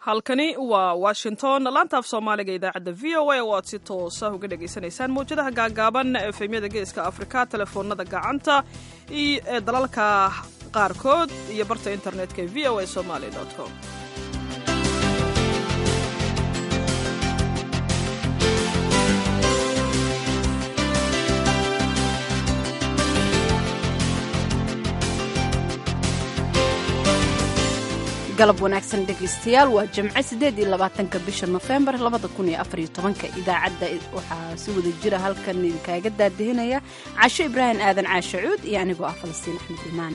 halkani waa washington laantaaf soomaaliga idaacadda v o a oo aad si toosa uga dhagaysanaysaan mawjadaha gaagaaban efemyada geeska afrika telefoonada gacanta ee dalalka qaarkood iyo barta internetka v o a somaly com galab wanaagsan dhegaystayaal waa jimce siddeed iyo labaatanka bisha nofembar labada kun iyo afariyo tobanka idaacadda waxaa si wada jira halkan idinkaaga daadihinaya casho ibraahim aadan caashe cuud iyo anigoo ah falastiin axmed iimaan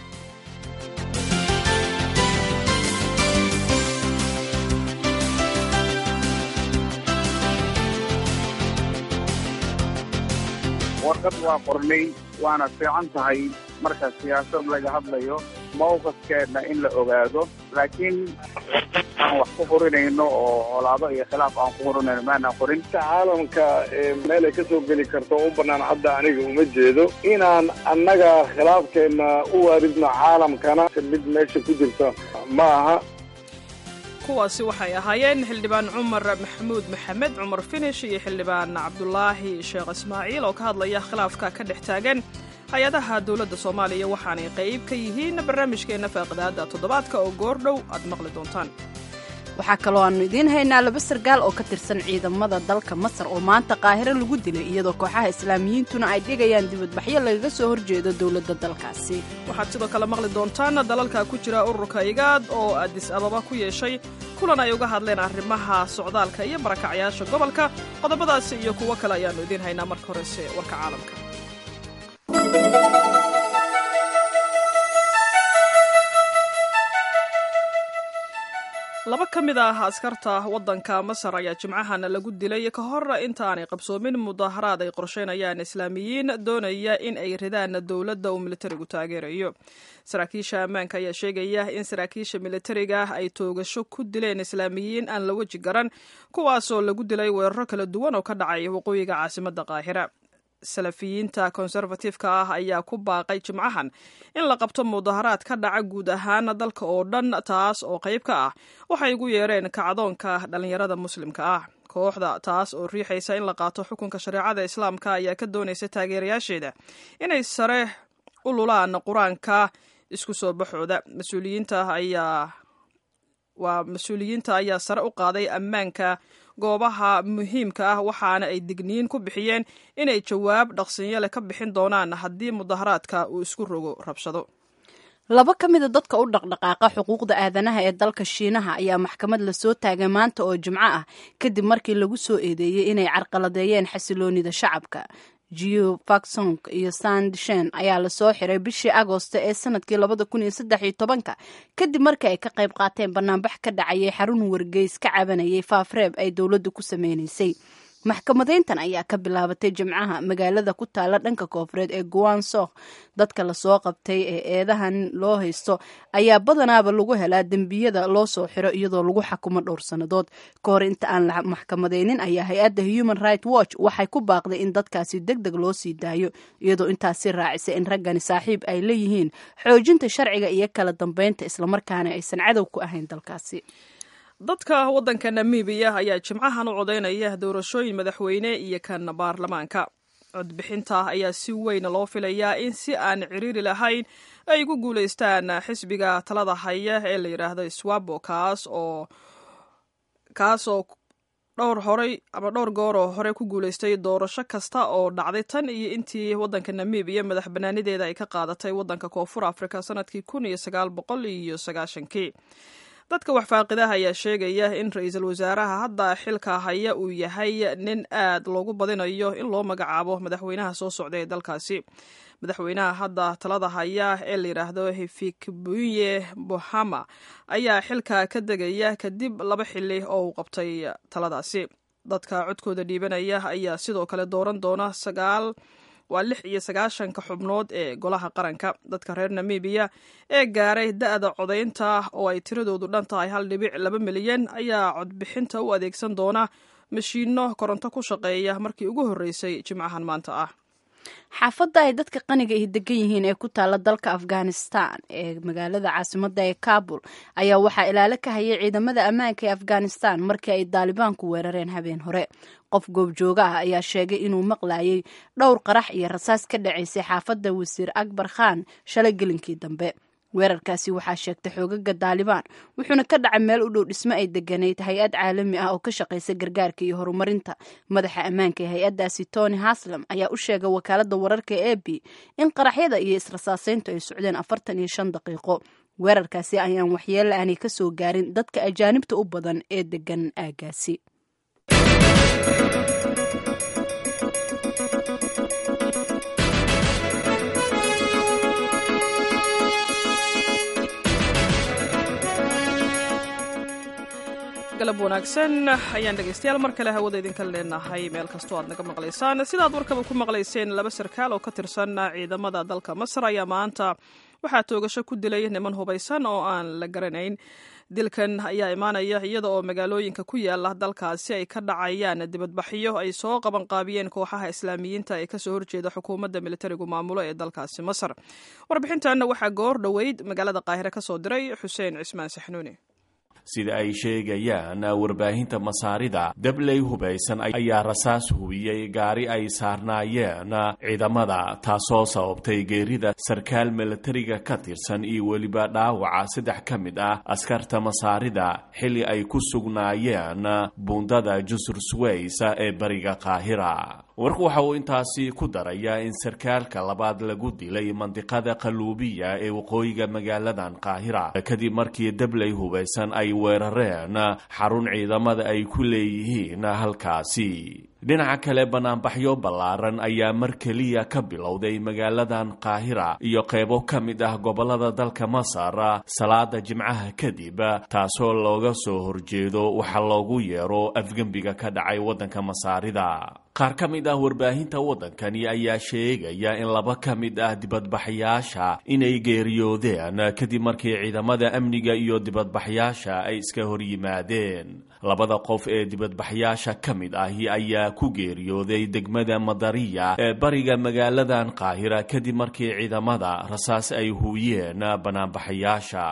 warqad waa qornay waana fiican tahay marka siyaasad laga hadlayo mawqifkeenna in la ogaado laakiin aan wax ku hurinayno oo colaado iyo khilaaf aan ku hurinayno maanaan qorin caalamka meel ay ka soo geli karto u bannaan hadda aniga uma jeedo inaan annaga khilaafkeenna u waaridno caalamkana mid meesha ku jirta ma aha kuwaasi waxay ahaayeen xildhibaan cumar maxamuud maxamed cumar finish iyo xildhibaan cabdulaahi sheekh ismaaciil oo ka hadlaya khilaafka ka dhex taagan hay-adaha dowladda soomaaliya waxaanay qayb ka yihiin barnaamijkeenna faaqidaadda toddobaadka oo goordhow aad maqli doontaan waxaa kaloo aannu idiin haynaa laba sargaal oo ka tirsan ciidamada dalka masar oo maanta qaahiro lagu dilay iyadoo kooxaha islaamiyiintuna ay dhigayaan dibadbaxyo lagaga soo horjeedo dowladda dalkaasi waxaad sidoo kale maqli doontaan dalalka ku jira ururka igaad oo adis ababa ku yeeshay kulan ay uga hadleen arrimaha socdaalka iyo barakacyaasha gobolka qodobadaasi iyo kuwo kale ayaannu idiin haynaa marka horese warka caalamka laba ka mid ah askarta waddanka masar ayaa jimcahan lagu dilay ka hor intaanay qabsoomin mudaharaad ay qorsheynayaan islaamiyiin doonaya in ay ridaan dowladda uu militarigu taageerayo saraakiisha ammaanka ayaa sheegaya in saraakiisha militariga ay toogasho ku dileen islaamiyiin aan la weji garan kuwaasoo lagu dilay weeraro kala duwan oo ka dhacay waqooyiga caasimadda qaahira salafiyiinta konservatifka ah ayaa ku baaqay jimcahan in la qabto mudaharaad ka dhaca guud ahaan dalka oo dhan taas oo qayb ka ah waxay ugu yeereen kacdoonka dhallinyarada muslimka ah kooxda taas oo riixaysa in la qaato xukunka shareecada islaamka ayaa ka doonaysa taageerayaasheeda inay sare u lulaan qur-aanka isku soo baxooda mas-uuliyiinta ayaa waa mas-uuliyiinta ayaa sare u qaaday ammaanka goobaha muhiimka ah waxaana ay digniin ku bixiyeen inay jawaab dhaqsinyo leh ka bixin doonaan haddii mudaharaadka uu isku rogo rabshado laba ka mida dadka u dhaqdhaqaaqa xuquuqda aadanaha ee dalka shiinaha ayaa maxkamad lasoo taagay maanta oo jimco ah kadib markii lagu soo eedeeyey inay carqaladeeyeen xasiloonida shacabka geo faksong iyo sandshen ayaa lasoo xiray bishii agoosto ee sanadkii labada kun iyo saddex iyo tobanka kadib markii ay ka qayb qaateen banaanbax ka dhacayay xarun wargeys ka cabanayay faafreeb ay dowladdu ku sameynaysay maxkamadeyntan ayaa ka bilaabatay jimcaha magaalada ku taala dhanka koofureed ee guansok dadka lasoo qabtay ee eedahan loo haysto ayaa badanaaba lagu helaa dembiyada loo soo xiro iyadoo lagu xakumo dhowr sannadood ka hor inta aan la maxkamadeynin ayaa hay-adda human right watch waxay ku baaqday in dadkaasi deg deg loo sii daayo iyadoo intaasi raacisay in raggani saaxiib ay leeyihiin xoojinta sharciga iyo kala dambeynta islamarkaana aysan cadow ku ahayn dalkaasi dadka waddanka namibiya ayaa jimcahan u codaynaya doorashooyin madaxweyne iyo kan baarlamaanka codbixinta ayaa si weyn loo filayaa in si aan ciriiri lahayn ay ku guulaystaan xisbiga talada haya ee la yidhaahdo swabo kaas oo kaas oo dhowr horey ama dhowr gooroo hore ku guulaystay doorasho kasta oo dhacday tan iyo intii waddanka namibiya madax banaanideeda ay ka qaadatay waddanka koonfur afrika sanadkii kun iyo sagaal boqol iyo sagaashankii dadka waxfaaqidaha ayaa sheegaya in ra-iisul wasaaraha hadda xilka haya uu yahay nin aad loogu badinayo in loo magacaabo madaxweynaha soo socda ee dalkaasi madaxweynaha hadda talada haya ee la yidhaahdo hifikbuye bohama ayaa xilka ka degaya kadib laba xili oo uu qabtay taladaasi dadka codkooda dhiibanaya ayaa sidoo kale dooran doona sagaal waa lix iyo sagaashanka xubnood ee golaha qaranka dadka reer namibiya ee gaaray da-da codaynta oo ay tiradoodu dhan tahay hal dhibic laba milyan ayaa codbixinta u adeegsan doona mashiinno koronto ku shaqeeya markii ugu horreysay jimcahan maanta ah xaafadda ay dadka qaniga ahi degan yihiin ee ku taala dalka afghanistan ee magaalada caasimada ee kabul ayaa waxaa ilaalo ka hayay ciidamada ammaanka ee afghanistan markii ay daalibaanku weerareen habeen hore qof goobjooga ah ayaa sheegay inuu maqlayay dhowr qarax iyo rasaas ka dhacaysay xaafadda wasiir akbar khan shalay gelinkii dambe weerarkaasi waxaa sheegtay xoogaga daalibaan wuxuuna ka dhacay meel u dhow dhismo ay deganayd hay-ad caalami ah oo ka shaqaysa gargaarka iyo horumarinta madaxa ammaanka ee hay-addaasi tony haslam ayaa u sheegay wakaalada wararka e b in qaraxyada iyo israsaaseyntu ay socdeen afartan iyo shan daqiiqo weerarkaasi ayaan waxyeella aanay ka soo gaarin dadka ajaanibta u badan ee degan aagaasi galab wanaagsan ayaan dhegaystayaal mar kale hawada idinka leenahay meel kastoo aad naga maqlaysaan sidaad warkaba ku maqlayseen laba sarkaal oo ka tirsan ciidamada dalka masar ayaa maanta waxaa toogasho ku dilay niman hubaysan oo aan la garanayn dilkan ayaa imaanaya iyada oo magaalooyinka ku yaala dalkaasi ay ka dhacayaan dibadbaxyo ay soo qaban qaabiyeen kooxaha islaamiyiinta ee kasoo horjeeda xukuumadda militarigu maamulo ee dalkaasi masar warbixintan waxaa goor dhoweyd magaalada qaahire ka soo diray xuseen cismaan saxnuuni sida ay sheegayaan warbaahinta masaarida dabley hubaysan ayaa rasaas hubiyey gaari ay saarnaayeen ciidamada taasoo sababtay geerida sarkaal milatariga ka tirsan iyo weliba dhaawaca saddex ka mid ah askarta masaarida xilli ay ku sugnaayeen buundada jusur sways ee bariga qaahira warku waxa uu intaasi ku darayaa in sarkaalka labaad lagu dilay mandiqada qaluubiya ee waqooyiga magaaladan qaahira kadib markii dabley hubaysan ay weerareen xarun ciidamada ay ku leeyihiin halkaasi dhinaca kale banaanbaxyo ballaaran ayaa mar keliya ka bilowday magaaladan qaahira iyo qaybo ka mid ah gobollada dalka masar salaada jimcaha kadib taasoo looga soo horjeedo waxa loogu yeero afgembiga ka dhacay waddanka masaarida qaar ka mid ah warbaahinta waddankani ayaa sheegaya in laba ka mid ah dibadbaxyaasha inay geeriyoodeen kadib markii ciidamada amniga iyo dibadbaxyaasha ay iska hor yimaadeen labada qof ee dibadbaxyaasha ka mid ahi ayaa ku geeriyooday degmada madariya ee bariga magaaladan qaahira kadib markii ciidamada rasaas ay huuyeen banaanbaxayaasha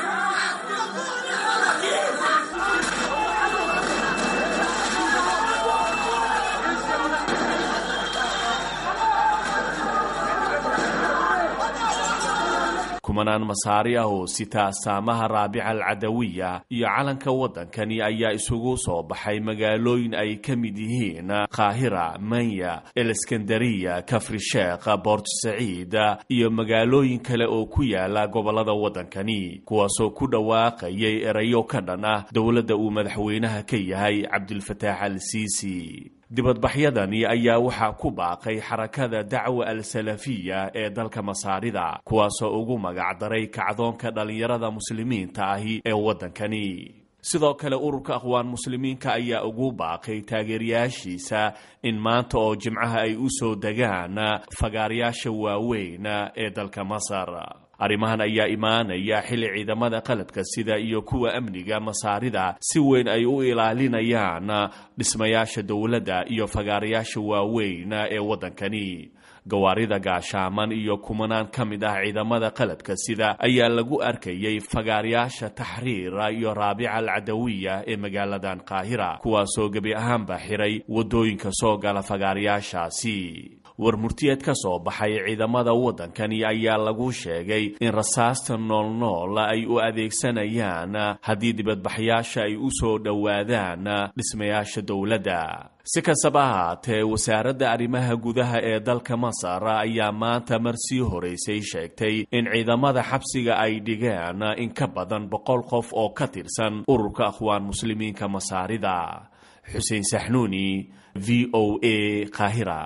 kumanaan masaari ah oo sita astaamaha raabica alcadawiya iyo calanka waddankani ayaa isugu soo baxay magaalooyin ay ka mid yihiin qaahira manya eleskandariya kafri sheekh boort saciid iyo magaalooyin kale oo ku yaala gobollada waddankani kuwaasoo ku dhawaaqayay erayo ka dhan ah dowladda uu madaxweynaha ka yahay cabdulfataax al siisi dibadbaxyadani ayaa waxaa ku baaqay xarakada dacwa al-salafiya ee dalka masaarida kuwaasoo ugu magacdaray kacdoonka dhallinyarada muslimiinta ahi ee waddankani sidoo kale ururka aqwaan muslimiinka ayaa ugu baaqay taageerayaashiisa in maanta oo jimcaha ay u soo degaan fagaarayaasha waaweyn ee dalka masar arrimahan ayaa imaanaya xilli ciidamada qalabka sida iyo kuwa amniga masaarida si weyn ay u ilaalinayaan dhismayaasha dowladda iyo fagaarayaasha waaweyn ee waddankani gawaarida gaashaaman iyo kumanaan ka mid ah ciidamada qalabka sida ayaa lagu arkayay fagaarayaasha taxriira iyo raabica alcadawiya ee magaaladan qaahira kuwaasoo gebi ahaanba xiray waddooyinka soo gala fagaarayaashaasi war murtiyeed ka soo baxay ciidamada waddankani ayaa lagu sheegay in rasaasta noolnool ay u adeegsanayaan haddii dibadbaxyaasha ay u soo dhowaadaan dhismayaasha dowladda si kastaba ahaatee wasaaradda arrimaha gudaha ee dalka masar ayaa maanta mar sii horeysay sheegtay in ciidamada xabsiga ay dhigeen in ka badan boqol qof oo ka tirsan ururka akhwaan muslimiinka masaarida xuseen saxnuuni v o a qaahira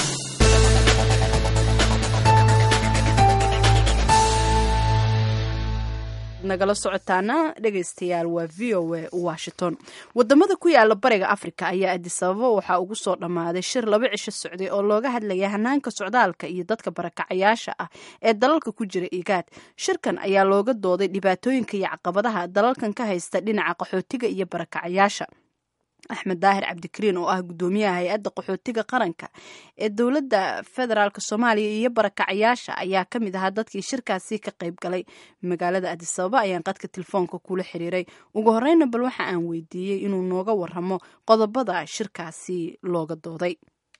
nagala socotaana dhegaystayaal waa v o a washington wadamada ku yaala bariga africa ayaa adisababa waxaa ugu soo dhammaaday shir laba cisho socday oo looga hadlaya hanaanka socdaalka iyo dadka barakacayaasha ah ee dalalka ku jira igaad shirkan ayaa looga dooday dhibaatooyinka iyo caqabadaha dalalkan ka haysta dhinaca qaxootiga iyo barakacayaasha axmed daahir cabdikariin oo ah guddoomiyaha hay-adda qaxootiga qaranka ee dowladda federaalk soomaaliya iyo barakacayaasha ayaa ka mid ahaa dadkii shirkaasi ka qayb galay magaalada adisababa ayaan qadka telefoonka kula xiriiray ugu horeyna bal waxa aan weydiiyey inuu nooga waramo qodobada shirkaasi looga dooday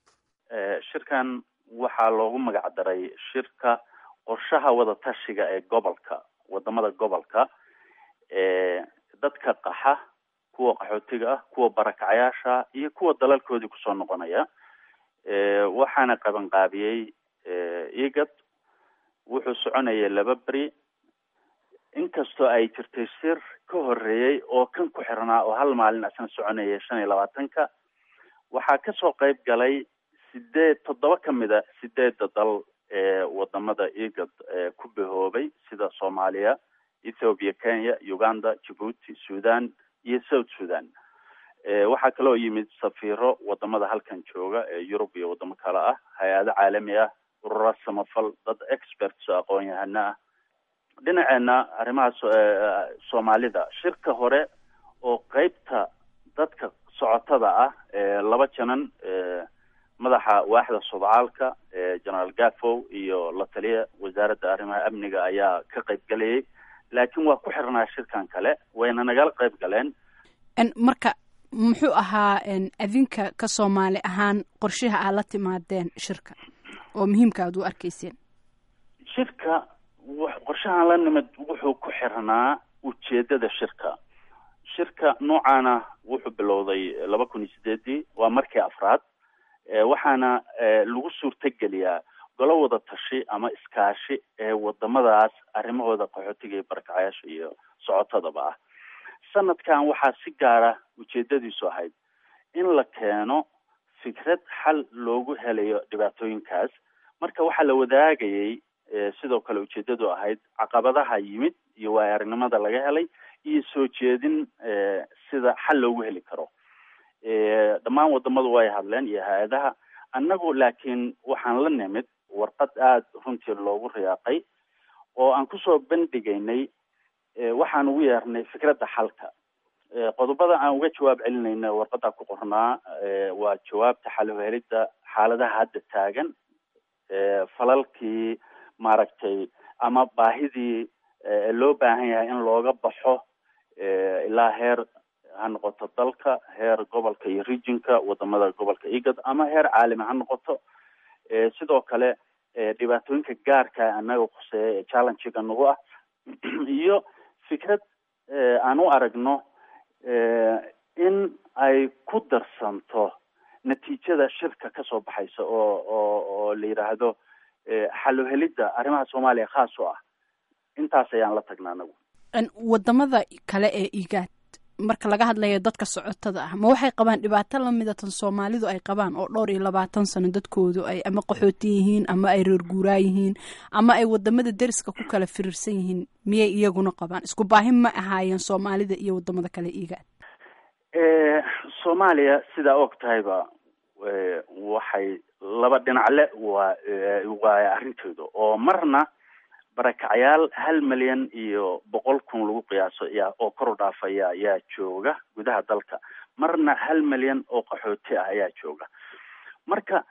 shirkan waxaa loogu magac daray shirka qorshaha wadatashiga ee gobolka wadamada gobolka ee dadka qaxa kuwa qaxootiga ah kuwa barakacayaasha iyo kuwa dalalkoodii kusoo noqonaya waxaana qabanqaabiyey igad wuxuu soconayay laba beri inkastoo ay jirtay shir ka horeeyey oo kan ku xirnaa oo hal maalin asna soconayay shan iyo labaatanka waxaa kasoo qayb galay sideed toddoba kamid a sideedda dal ee wadamada igad ku bahoobay sida soomaaliya ethoopia kenya uganda djibuuti sudan iyo south sudan waxaa kaloo yimid safiiro wadamada halkan jooga ee yurub iyo wadamo kale ah hay-ado caalami ah urura samafal dad experts oo aqoon-yahano ah dhinaceena arrimaha soomaalida shirka hore oo qeybta dadka socotada ah laba janan madaxa waaxda sudcaalka generaal gafow iyo la taliya wasaaradda arrimaha amniga ayaa ka qayb galayay laakiin waa ku xirnaa shirkan kale wayna nagala qayb galeen marka muxuu ahaa adinka ka soomaali ahaan qorshaha aad la timaadeen shirka oo muhiimka aad u arkayseen shirka qorshahan la nimid wuxuu ku xirnaa ujeedada shirka shirka noocaana wuxuu bilowday laba kun iyo sideedii waa markii afraad waxaana lagu suurtageliyaa golo wada tashi ama iskaashi ee wadamadaas arrimahooda qaxootiga iyo barakacayaasha iyo socotadaba ah sanadkan waxaa si gaara ujeedadiisu ahayd in la keeno fikrad xal loogu helayo dhibaatooyinkaas marka waxaa la wadaagayay sidoo kale ujeedadu ahayd caqabadaha yimid iyo waay aragnimada laga helay iyo soo jeedin sida xal loogu heli karo dhammaan wadamadu way hadleen iyo hay-adaha annagu laakiin waxaan la nimid warqad aada runtii loogu riyaaqay oo aan kusoo bandhigaynay waxaan ugu yeernay fikradda xalka qodobada aan uga jawaab celinayna warqadda ku qornaa waa jawaabta xalhelidda xaaladaha hadda taagan falalkii maaragtay ama baahidii loo baahan yahay in looga baxo ilaa heer ha noqoto dalka heer gobolka iyo regionka wadamada gobolka igad ama heer caalami ha noqoto sidoo kale dhibaatooyinka gaarka annaga khuseeya ee challengega nagu ah iyo fikrad aan u aragno in ay ku darsanto natiijada shirka kasoo baxaysa oo oo oo la yidhaahdo xaluhelidda arrimaha soomaaliya khaas u ah intaas ayaan la tagnaa anagu wadamada kale ee igaad marka laga hadlayo dadka socotada ah ma waxay qabaan dhibaato lamida tan soomaalidu ay qabaan oo dhowr iyo labaatan sano dadkoodu ay ama qaxooti yihiin ama ay reer guuraa yihiin ama ay wadamada deriska ku kala firirsan yihiin miyay iyaguna qabaan isku baahi ma ahaayeen soomaalida iyo wadamada kale igaad soomaaliya sidaa og tahayba waxay laba dhinacle waa waay arrinteedu oo marna barakacayaal hal milyan iyo boqol kun lagu qiyaaso yaa oo kor u dhaafaya ayaa jooga gudaha dalka marna hal milyan oo qaxooti ah ayaa jooga marka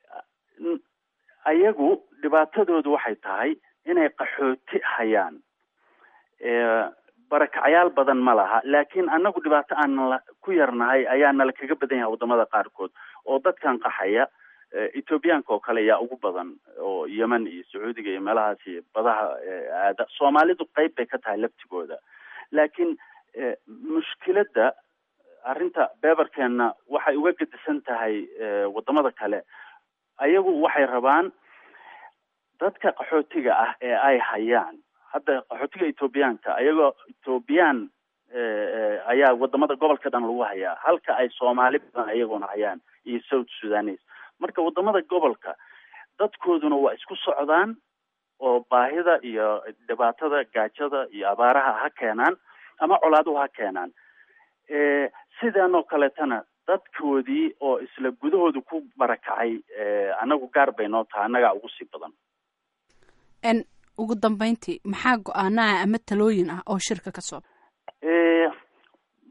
ayagu dhibaatadoodu waxay tahay inay qaxooti hayaan barakacayaal badan ma laha laakiin anagu dhibaato aan la ku yarnahay ayaa nala kaga badan yahay wadamada qaarkood oo dadkan qaxaya ethoobiyaanka oo kale ayaa ugu badan oo yemen iyo sacuudiga iyo meelahaasi badaha aada soomaalidu qeyb bay ka tahay laftigooda laakiin mushkiladda arrinta beberkeenna waxay uga gedisan tahay wadamada kale ayagu waxay rabaan dadka qaxootiga ah ee ay hayaan hadda qaxootiga ethoobiyaanka ayagoo ethoobiyan ayaa wadamada gobolka dhan lagu hayaa halka ay soomaali badan ayaguna hayaan iyo south sudanes marka wadamada gobolka dadkooduna waa isku socdaan oo baahida iyo dhibaatada gaajada iyo abaaraha ha keenaan ama colaaduhu ha keenaan sidanoo kaleetana dadkoodii oo isla gudahooda ku barakacay anagu gaar bay noo tahay annagaa ugu sii badan n ugu dambeyntii maxaa go-aanaha ama talooyin ah oo shirka ka soo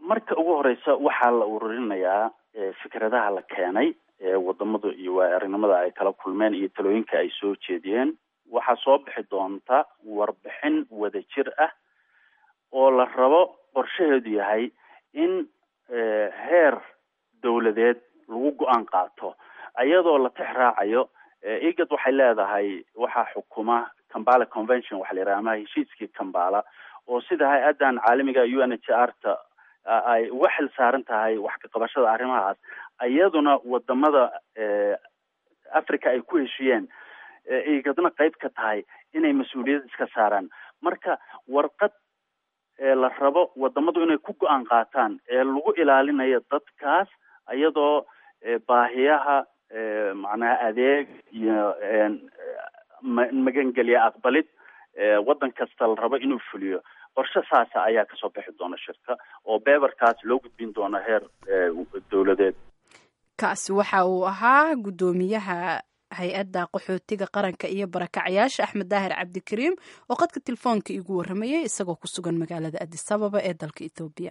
marka ugu horeysa waxaa la ururinayaa fikradaha la keenay eewadamadu iyo waayo-aragnimada ay kala kulmeen iyo talooyinka ay soo jeediyeen waxaa soo bixi doonta warbixin wadajir ah oo la rabo qorshaheedu yahay in heer dawladeed lagu go-aan qaato iyadoo la tix raacayo egad waxay leedahay waxaa xukuma cambala convention waxa la yidhaha ama heshiiskii cambala oo sida hay-addan caalamiga u n h r ta ay uga xil saaran tahay wax ka qabashada arrimahaas iyaduna wadamada africa ay ku heshiyeen egadna qayb ka tahay inay mas-uuliyad iska saaraan marka warqad la rabo wadamadu inay ku go-aan qaataan ee lagu ilaalinayo dadkaas iyadoo baahiyaha macnaha adeeg iyo magangelya aqbalid waddan kasta la rabo inuu fuliyo qorshe saasa ayaa kasoo bixi doona shirka oo beberkaas loo gudbin doono heer dowladeed kaasi waxa uu ahaa guddoomiyaha hay-adda qaxootiga qaranka iyo barakacyaasha axmed daahir cabdikariim oo qadka telefoonka igu warramayay isagoo ku sugan magaalada adis ababa ee dalka ethoobiya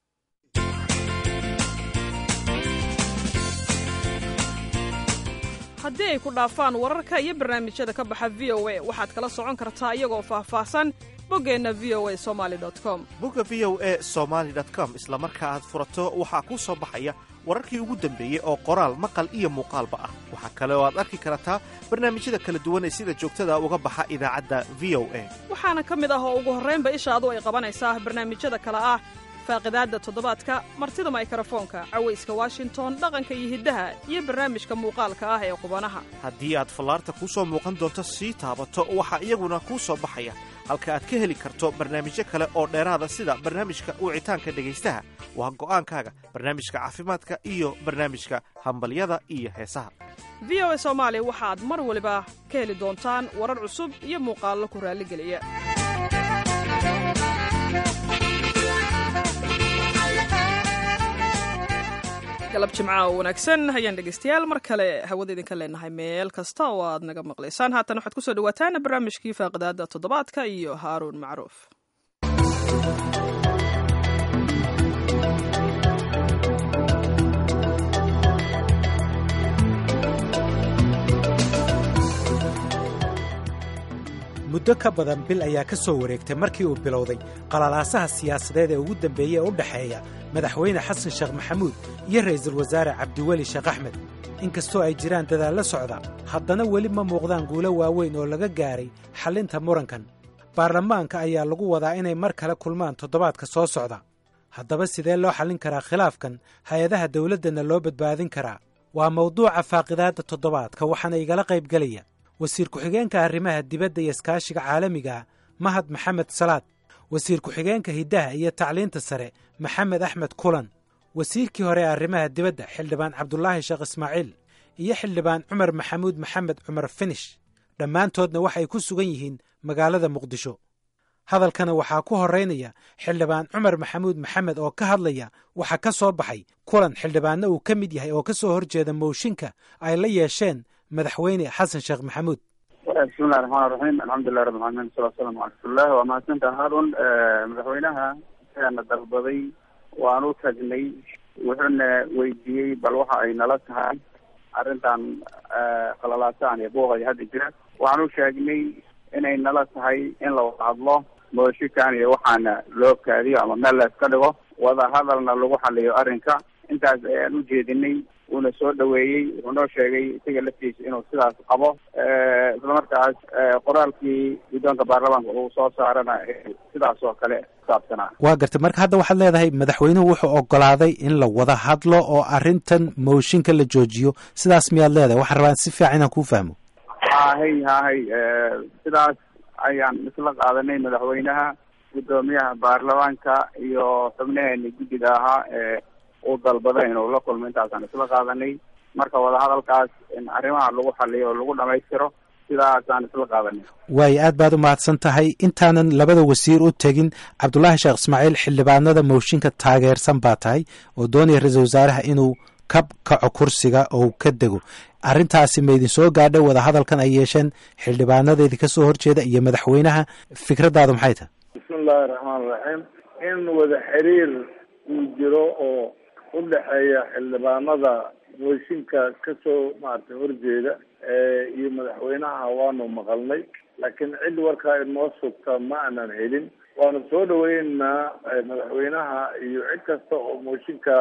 haddii ay ku dhaafaan wararka iyo barnaamijyada ka baxa v o a waxaad kala socon kartaa iyagoo faahfaahsan boggeenna v o a somaali com bogga v o a somaali com isla marka aad furato waxaa kuu soo baxaya wararkii ugu dambeeyey oo qoraal maqal iyo muuqaalba ah waxaa kale oo aad arki kartaa barnaamijyada kala duwan ee sida joogtada uga baxa idaacadda v o a waxaana ka mid ah oo ugu horraynba ishaadu ay qabanaysaa barnaamijyada kale ah faaqidaadda toddobaadka martida maykarafoonka cawayska washington dhaqanka iyo hiddaha iyo barnaamijka muuqaalka ah ee qubanaha haddii aad fallaarta kuu soo muuqan doonto sii taabato waxaa iyaguna kuu soo baxaya halka aad ka heli karto barnaamijyo kale oo dheeraada sida barnaamijka wicitaanka dhegaystaha waa go'aankaaga barnaamijka caafimaadka iyo barnaamijka hambalyada iyo heesaha v o a soomaali waxaad mar waliba ka heli doontaan warar cusub iyo muuqaallo ku raalligeliya galab jimca oo wanaagsan hayaan dhegaystayaal mar kale hawada idinka leenahay meel kasta oo aad naga maqlaysaan haatan waxaad ku soo dhawaataan barnaamijkii faaqidaada toddobaadka iyo haaruun macruuf muddo ka badan bil ayaa ka soo wareegtay markii uu bilowday qalalaasaha siyaasadeed ee ugu dambeeyey ee u dhexeeya madaxweyne xasan sheekh maxamuud iyo ra'iisul wasaare cabdiweli sheekh axmed inkastoo ay jiraan dadaallo socda haddana weli ma muuqdaan guulo waaweyn oo laga gaaray xallinta murankan baarlamaanka ayaa lagu wadaa inay mar kale kulmaan toddobaadka soo socda haddaba sidee loo xallin karaa khilaafkan hay-adaha dawladdana loo badbaadin karaa waa mawduuca faaqidaadda toddobaadka waxaana igala qaybgelaya wasiir ku-xigeenka arrimaha dibadda iyo iskaashiga caalamiga mahad maxamed salaad wasiir ku-xigeenka hiddaha iyo tacliinta sare maxamed axmed kulan wasiirkii hore ee arrimaha dibadda xildhibaan cabdulaahi sheekh ismaaciil iyo xildhibaan cumar maxamuud maxamed cumar finish dhammaantoodna waxay ku sugan yihiin magaalada muqdisho hadalkana waxaa ku horaynaya xildhibaan cumar maxamuud maxamed oo ka hadlaya waxaa ka soo baxay kulan xildhibaanna uu ka mid yahay oo ka soo horjeeda mooshinka ay la yeesheen madaxweyne xasan sheekh maxamuud bismillahi raxmaan raxiim alxamdulilah rabbi alamiin wasala salamu ala rasuulilah waa mahadsantaha haarun madaxweynaha ayaana dalbaday waan u tagnay wuxuuna weydiiyey bal waxa ay nala tahay arrintan khalalaasaan iyo buuqaya hadda jira waxaan u sheegnay inay nala tahay in la wada hadlo mooshikan iyo waxaana loo kaadiyo ama meel la iska dhigo wada hadalna lagu xaliyo arrinka intaas ayaan u jeedinay uuna soo dhaweeyey wuxuu noo sheegay isaga laftiisa inuu sidaas qabo isla markaas qoraalkii guddoonka baarlamaanka uu soo saarana sidaas oo kale kusaabsanaa waa gartay marka hadda waxaad leedahay madaxweynuhu wuxuu ogolaaday in la wada hadlo oo arrintan mooshinka la joojiyo sidaas miyaad leedahay waxaan rabaa si fiican inaan kuu fahmo hahay hahay sidaas ayaan isla qaadanay madaxweynaha guddoomiyaha baarlamaanka iyo xubnaheeni guddiga ahaa ee uu dalbaday inuu la kulmo intaasaan isla qaadanay marka wadahadalkaas in arrimaha lagu xaliyo oo lagu dhamaystiro sidaasaan isla qaadanay waayo aad baad u mahadsan tahay intaanan labada wasiir u tegin cabdulaahi sheekh ismaaciil xildhibaanada mooshinka taageersan baa tahay oo doonaya ra-iisul wasaaraha inuu ka kaco kursiga oo ka dego arrintaasi ma idin soo gaadhay wadahadalkan ay yeesheen xildhibaanada idinka soo horjeeda iyo madaxweynaha fikraddaadu maxay tahay bismillahi raxmaan raxiim in wada xiriir uu jiro oo u dhexeeya xildhibaanada mooshinka kasoo maaragtay horjeeda iyo madaxweynaha waanu maqalnay laakiin cid warkaa inoo sugta ma aanan helin waanu soo dhaweyneynaa madaxweynaha iyo cid kasta oo mooshinka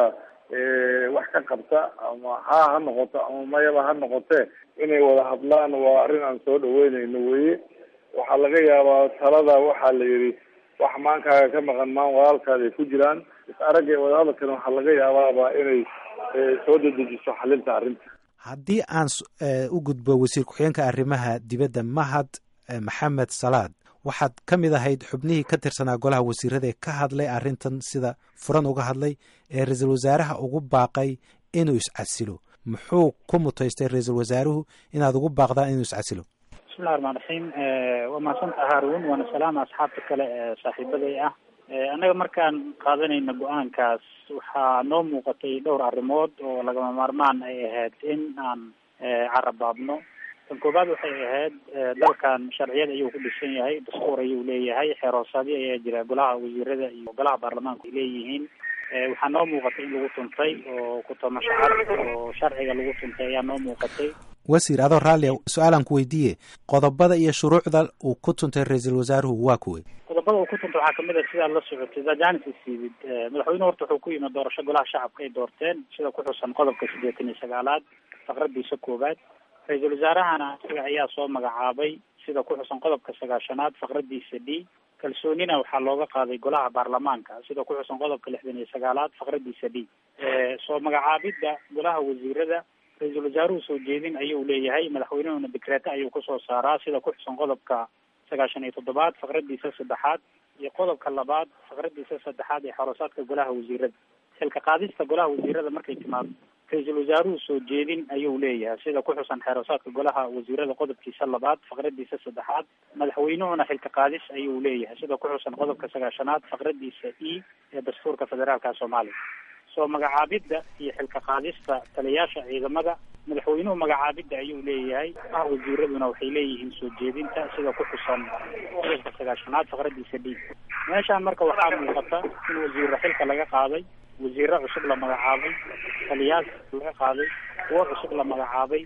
wax ka qabta ama haa ha noqoto ama mayaba ha noqotee inay wada hadlaan waa arrin aan soo dhaweyneyno weye waxaa laga yaabaa talada waxaa la yidhi wax maankaaga ka maqan maan walaalkaada ay ku jiraan is aragga wadahadalkana waxaa laga yaabaaba inay soo dedejiso xalinta arrinta haddii aan u gudbo wasiir ku-xigeenka arrimaha dibadda mahad maxamed salaad waxaad ka mid ahayd xubnihii ka tirsanaa golaha wasiirada ee ka hadlay arrintan sida furan uga hadlay ee ra-iisul wasaaraha ugu baaqay inuu iscasilo muxuu ku mutaystay ra-iisul wasaaruhu inaad ugu baaqdaan inuu iscasilo bismillahi raxmaan raxiim waa mahadsantaha haarun waana salaama asxaabta kale ee saaxiibaday ah annaga markaan qaadanayna go-aankaas waxaa noo muuqatay dhowr arrimood oo lagama maarmaan ay ahayd in aan carabaabno tan koobaad waxay ahayd dalkan sharciyad ayuu ku dhisan yahay dastuur ayuu leeyahay xeeroosaadyo ayaa jira golaha wasiirada iyo golaha baarlamaanku ay leeyihiin waxaa noo muuqatay in lagu tuntay oo ku-tamasho cad oo sharciga lagu tuntay ayaa noo muuqatay wasiir adoo raallia su-aalaan ku weydiiye qodobada iyo shuruucda uu ku tuntay ra-iisul wasaaruhu waa kuwey qodobada uu ku tuntay waxaa kamid a sidaad la socotay dajanis isiibid madaxweyne horta wuxuu ku yimid doorasho golaha shacabka ay doorteen sida ku xusan qodobka siddeetan iyo sagaalaad faqradiisa koowaad ra-iisul wasaarahana isaga ayaa soo magacaabay sida ku xusan qodobka sagaashanaad faqradiisa d kalsoonina waxaa looga qaaday golaha baarlamaanka sida ku xusan qodobka lixdan iyo sagaalaad faqradiisa d soo magacaabidda golaha wasiirada ra-iisul wasaaruhu soo jeedin ayuu leeyahay madaxweynuhuna dekreete ayuu kusoo saaraa sida ku xusan qodobka sagaashan iyo toddobaad faqradiisa saddexaad iyo qodobka labaad faqradiisa saddexaad ee xoroosaadka golaha wasiirada xilka qaadista golaha wasiirada markay timaado ra-iisul wasaaruhu soo jeedin ayuu leeyahay sida ku xusan xeeroosaadka golaha wasiirada qodobkiisa labaad faqradiisa saddexaad madaxweynuhuna xilka qaadis ayuu leeyahay sida ku xusan qodobka sagaashanaad faqradiisa e ee dastuurka federaalka soomaaliya soo magacaabidda iyo xilka qaadista taliyaasha ciidamada madaxweynuhu magacaabidda ayuu leeyahay ah wasiiraduna waxay leeyihiin soo jeedinta sida ku xusan qodobka sagaashanaad faqradiisa d meeshaan marka waxaa muuqata in wasiiro xilka laga qaaday wasiiro cusub la magacaabay taliyaal laga qaaday kuwo cusub la magacaabay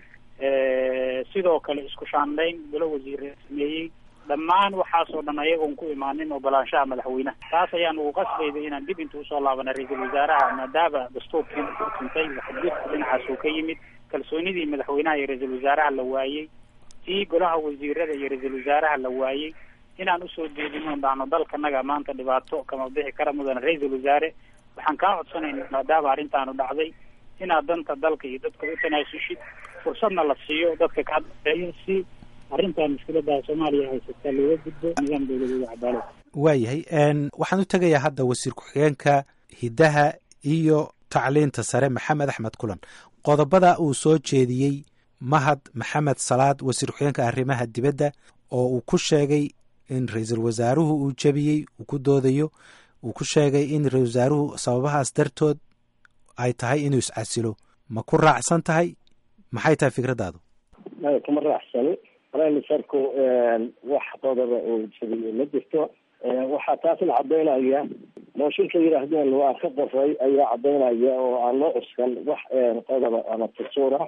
sidoo kale isku shaandhayn golo wasiire sameeyey dhammaan waxaasoo dhan ayagoon ku imaanin ogolaanshaha madaxweynaha taas ayaan ugu qasbayda inaan dib inta usoo laabana ra-iisul wasaaraha maadaama dastuurkii u tuntay waxgudka dhinacaas uu ka yimid kalsoonidii madaxweynaha iyo ra-iisul wasaaraha la waayey tii golaha wasiirada iyo ra-iisul wasaaraha la waayey inaan usoo jeedino dhahno dalkanaga maanta dhibaato kama bixi kara mudan ra-iisul wasaare waxaan kaa codsanayna maadaama arrintaanu dhacday inaad danta dalka iyo dadka u tanaasushid fursadna la siiyo dadka kaa dambeeyo si arrintan mushkilada soomaaliya haysata looga gudbo nidaam dowladeeda cadaalad waayahay waxaan u tegayaa hadda wasiir ku-xigeenka hiddaha iyo tacliinta sare maxamed axmed kulan qodobada uu soo jeediyey mahad maxamed salaad wasiir ku-xigeenka arrimaha dibadda oo uu ku sheegay in ra-iisul wasaaruhu uu jebiyey uu ku doodayo uu ku sheegay in ra-isul wasaaruhu sababahaas dartood ay tahay inuu iscasilo ma ku raacsan tahay maxay tahay fikraddaadu maya kuma raacsani raimisarku wax qodoba uu jabiyey ma jirto waxaa taasna cadaynaya mooshinka yidhaahdeen waa ka qoray ayaa cadaynaya oo aan loo cuskan wax qodoba ama tasuura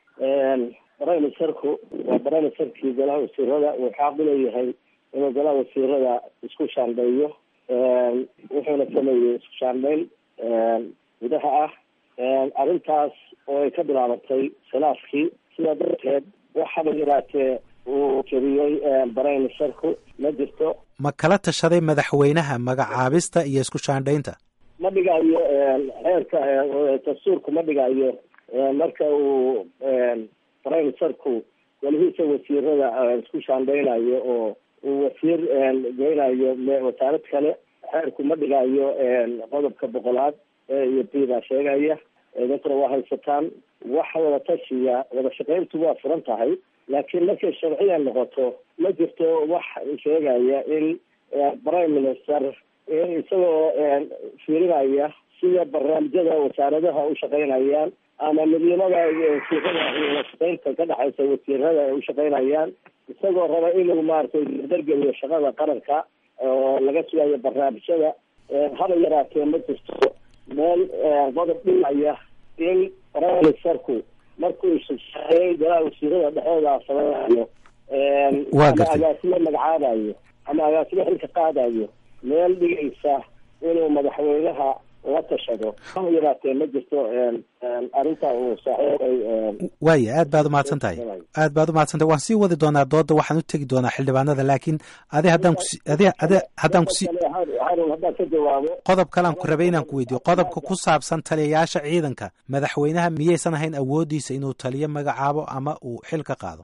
raimisarku waa baraimisarkii golaha wasiirada uu xaaq uleeyahay inuu golaha wasiirada isku shaandheeyo wuxuuna sameeyey isku shaandhayn gudaha ah arrintaas oo ay ka bilaabatay khilaafkii sidaa darteed waxaba yaraatee uu jebiyey baraimisarku ma jirto ma kala tashaday madaxweynaha magacaabista iyo isku shaandhaynta ma dhigayo xeerka dastuurku ma dhigayo marka uu baraimisarku welihiisa wasiirada isku shaandhaynayo oo uu wasiir geynayo wasaarad kale xeerku ma dhigayo qodobka boqolaad iyo b baa sheegaya dadkuna waa haysataan wax wada tashiya wada shaqayntu waa furan tahay laakiin markay sharciya noqoto ma jirto wax sheegaya in prime minister isagoo fiirinaya sida barnaamijyada wasaaradaha u shaqaynayaan ama midnimada wasiirada iyo shaqaynta ka dhexaysa wasiirada ay u shaqaynayaan isagoo raba inuu maaragtay dargeliyo shaqada qaranka oo laga sugayo barnaamijyada haba yaraatee ma jirto meel qodob dhimaya in raiserku markuu shaqeeyay golaha wasiirada dhexdooda sameynayo ama agaasimo magacaabayo ama agaasimo xilka qaadayo meel dhigaysa inuu madaxweynaha la tashado ha yaraatee ma jirto arrinta uu saaxiibay waaya aad baad umahadsan tahay aad baad umahadsan tahay waan sii wadi doonaa dooda waxaan u tegi doonaa xildhibaanada laakiin adi haddaan kusi adi adi haddaan kusi harun haddaan ka jawaabo qodob kalean ku rabay inaan ku weydiiyo qodobka ku saabsan taliyayaasha ciidanka madaxweynaha miyaysan ahayn awoodiisa inuu taliyo magacaabo ama uu xil ka qaado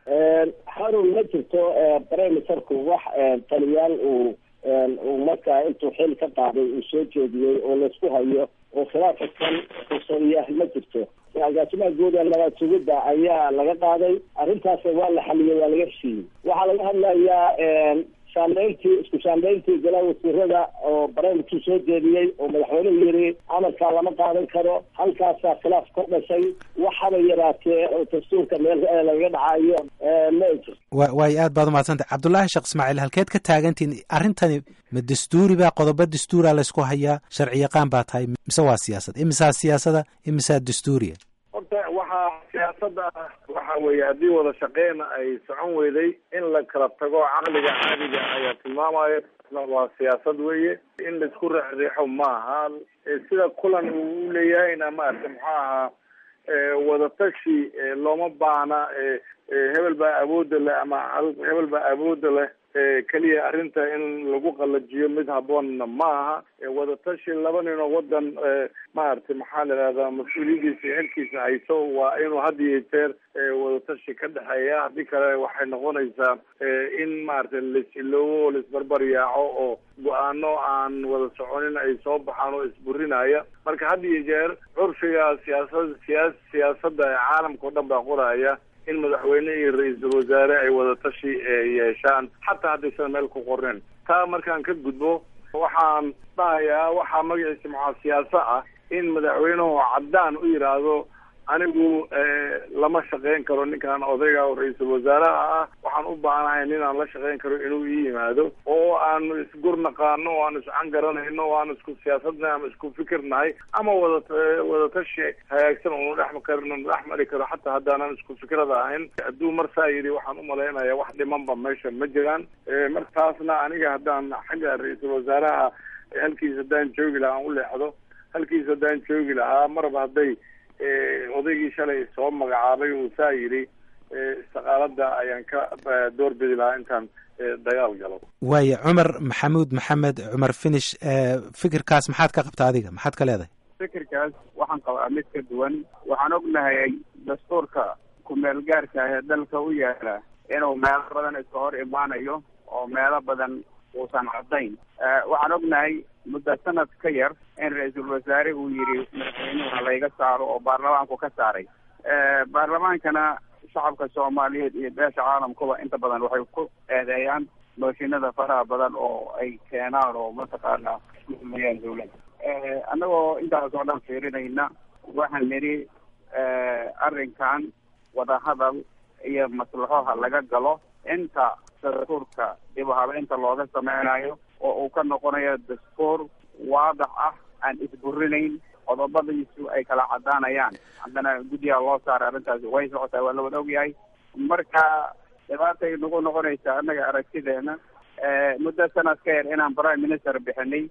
harun ma jirto brimeserku wax taliyaal uu uu markaa intuu xil ka qaaday uu soo jeediyey oo laysku hayo oo khilaafa kan usaiya ma jirto agaasimaha guud ee nabad sugidda ayaa laga qaaday arrintaas waa la xaliyey waa laga heshiiyey waxaa laga hadlayaa shaandayntii isku shaandayntii golaha wasiirada oo barnaamijkii soo jeediyey oo madaxweynuhu yiri amarkaa lama qaadan karo halkaasaa khilaaf ka dhashay waxaba yaraatee oo dastuurka meel lagaga dhacayo ma jirto wa waayo aad baad umahadsantay cabdullaahi sheekh ismaaciil halkeed ka taagantihin arrintani ma dastuuri baa qodobo dastuura laysku hayaa sharci yaqaan baa tahay mise waa siyaasad imisaa siyaasada imisaa dastuuriya horta waxaa siyaasada ah waxa weeye haddii wada shaqeyna ay socon weyday in la kala tago caqliga caadiga ayaa tilmaamaya waa siyaasad weeye in laisku reexreexo maaha sida kulan uu uleeyahayna maarata muxuu ahaa wadatashi looma baahna hebel baa awoodda leh ama hebel baa awoodda leh keliya arrinta in lagu qalajiyo mid haboonna ma aha wadatashi laba ninoo wadan maaragtay maxaa la ihahdaa mas-uuliyadiisa iyo xilkiisa hayso waa inuu had iyo jeer wadatashi ka dhexeeya haddii kale waxay noqonaysaa in maaragtay lais-iloobo laisbarbar yaaco oo go-aano aan wada soconin ay soo baxaan oo isburinaya marka had iyo jeer curfiga siyaasad siyaa siyaasadda ee caalamka o dhan baa qoraya in madaxweyne iyo ra-iisul wasaare ay wadatashi yeeshaan xataa haddaysan meel ku qorneen taa markaan ka gudbo waxaan dhahayaa waxaa magaciisa maxaa siyaaso ah in madaxweynuhu caddaan u yidhaahdo anigu lama shaqeyn karo ninkaan odayga oo ra-iisul wasaaraha ah waxaan u baahanahay ninaan la shaqeyn karo inuu ii yimaado oo aanu isgur naqaano oo aanu iscan garanayno oo aanu isku siyaasadnahay ama isku fikirnahay ama wada wadatashi hagaagsan oonu dhex karno dhex mari karo xataa haddaanan isku fikrada ahayn hadduu marsaa yidhi waxaan umalaynaya wax dhimanba meesha ma jiraan martaasna aniga haddaan xagga ra-iisul wasaaraha halkiisa haddaan joogi lahaa aan u leexdo halkiisa haddaan joogi lahaa marba hadday odaygii shalay soo magacaabay uu saa yidhi istiqaalada ayaan ka doorbidi lahaa intaan dagaal galo waaya cumar maxamuud maxamed cumar finish fikirkaas maxaad ka qabta adiga maxaad ka leedahay fikirkaas waxaan qabaa mid ka duwan waxaan ognahay dastuurka ku-meel gaarka ah ee dalka u yaala inuu meelo badan iska hor imaanayo oo meelo badan uusan caddayn waxaan ognahay muddo sanad ka yar in ra-iisul wasaare uu yidhi madaxweynuha layga saaro oo baarlamaanku ka saaray baarlamaankana shacabka soomaaliyeed iyo beesha caalamkuba inta badan waxay ku eedeeyaan mooshinada faraha badan oo ay keenaan oo mataqaana iskuhumayaan dawladda annagoo intaas oo dhan fiirinayna waxaan nidhi arrinkan wadahadal iyo maslaxoha laga galo inta dastuurka dib u habeynta looga sameynayo oo uu ka noqonayo dastuur waadax ah aan isburinayn qodobadiisu ay kala cadaanayaan haddana guddiga loo saaray arrintaasi way socotaa waa la wada ogyahay marka dhibaatay nagu noqonaysaa annaga aragtideena muddo sanad ka yar inaan prime minister bixinay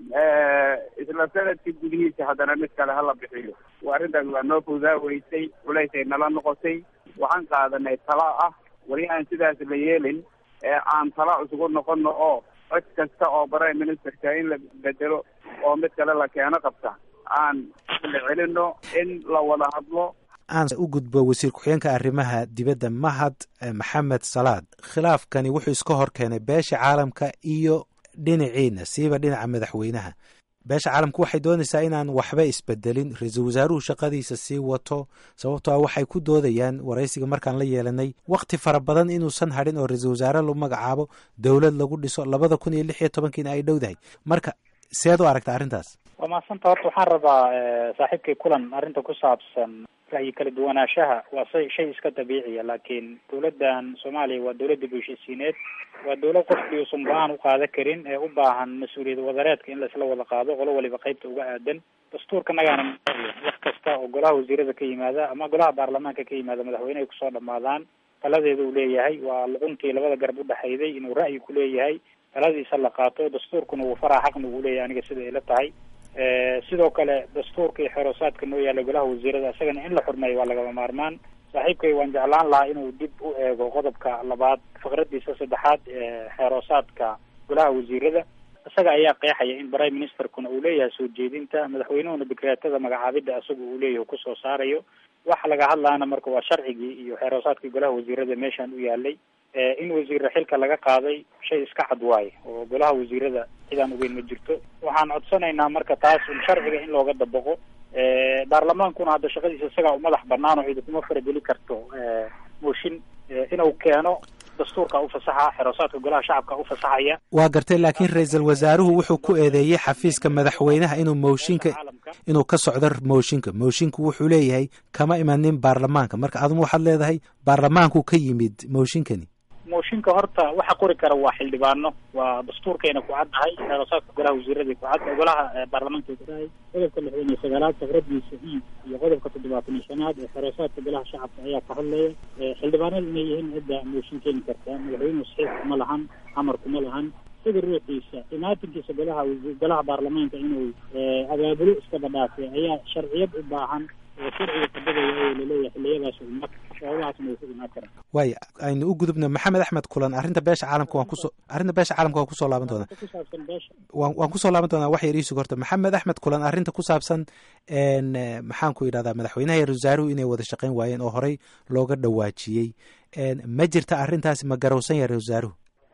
isla sanadkii gudihiisa haddana mid kale hala bixiyo arrintaas waa noo fudaa weysay culaysay nala noqotay waxaan qaadanay tala ah weli aan sidaas la yeelin ee aan tala isugu noqono oo cod kasta oo prime ministerka in la bedelo oo mid kale la keeno qabta aan la celino in la wada hadlo aan u gudbo wasiir ku-xigeenka arrimaha dibadda mahad maxamed salaad khilaafkani wuxuu iska hor keenay beesha caalamka iyo dhinaciina siiba dhinaca madaxweynaha beesha caalamku waxay doonaysaa inaan waxba isbedelin ra-iisul wasaaruhu shaqadiisa sii wato sababtoo ah waxay ku doodayaan waraysiga markaan la yeelanay wakhti fara badan inuusan hadhin oo ra-iisul wasaare lagu magacaabo dowlad lagu dhiso labada kun iyo lix iyo tobankiina ay dhowdahay marka seed u aragta arrintaas waa mahadsanta horta waxaan rabaa saaxiibkay kulan arrinta ku saabsan ra'yi kala duwanaanshaha waa say shay iska dabiiciya laakiin dawladdan soomaaliya waa dawladda bulshisiineed waa dawlad qofkii uusan go-aan u qaadan karin ee u baahan mas-uuliyad wadareedka in laisla wada qaado qolo waliba qeybta uga aadan dastuurka nagaana wax kasta oo golaha wasiirada ka yimaada ama golaha baarlamaanka ka yimaada madaxweynehay kusoo dhamaadaan taladeeda uu leeyahay waa luquntii labada garab udhexayday inuu ra'yi ku leeyahay taladiisa la qaato dastuurkuna uu faraa xaqna uu leeyahay aniga sida ila tahay sidoo kale dastuurka iyo xeroosaadka noo yaalla golaha wasiirada isagana in la xurmeeyo waa lagama maarmaan saaxiibkay waan jeclaan lahaa inuu dib u eego qodobka labaad faqradiisa saddexaad ee xeeroosaadka golaha wasiirada isaga ayaa qeexaya in prime ministerkuna uu leeyahay soo jeedinta madaxweynuhuna dekreetada magacaabidda isaga uu leeyahay uu kusoo saarayo waxa laga hadlaana marka waa sharcigii iyo xeeroosaadkii golaha wasiirada meeshaan u yaalay in wasiirra xilka laga qaaday shay iska cad waaye oo golaha wasiirada cidaan ogeyn ma jirto waxaan codsanaynaa marka taas un sharciga in looga dabaqo baarlamaankuna hadda shaqadiisa isagaa u madax banaan oo cidi kuma farageli karto mooshin inuu keeno dastuurka ufasaxa xeroosaadka golaha shacabka ufasaxaya waa gartay laakiin ra-iisul wasaaruhu wuxuu ku eedeeyey xafiiska madaxweynaha inuu mooshinka inuu ka socdo mooshinka moshinku wuxuu leeyahay kama imanin baarlamaanka marka aduma waxaad leedahay baarlamaanku ka yimid mooshinkani mooshinka horta waxa qori kara waa xildhibaano waa dastuurkayna ku caddahay xeeroosaadka golaha wasiirada ku cad golaha baarlamaanka ku tahay qodobka lixdan iyo sagaalaad faqradiisa i iyo qodobka toddobaatan iyo shanaad ee xeeroosaadka golaha shacabka ayaa ka hadlaya xildhibaanada inay yihiin cidda mooshin keeni kartaa madaxweynuhu saxiix kuma lahan amar kuma lahan sida ruuxiisa imaatinkiisa golaha golaha baarlamaanka inuu abaabulo iskaba dhaafay ayaa sharciyad u baahan oo sharciga kabadaya oo laleeyahay xiliyadaas uma sababahaasna way ku imaan karaan waaya aynu u gudubna maxamed axmed kulan arrinta beesha caalamka waan kuso arrinta beesha caalamka waan kusoo laaban doonaa ku saabsan beesha waan waan kusoo laaban doonaa wax yar iisug horta maxamed axmed kulan arrinta ku saabsan n maxaan ku yidhahdaa madaxweynaha iyo wasaaruhu inay wada shaqayn waayeen oo horey looga dhawaajiyey ma jirta arrintaasi ma garowsan yahay wasaaruhu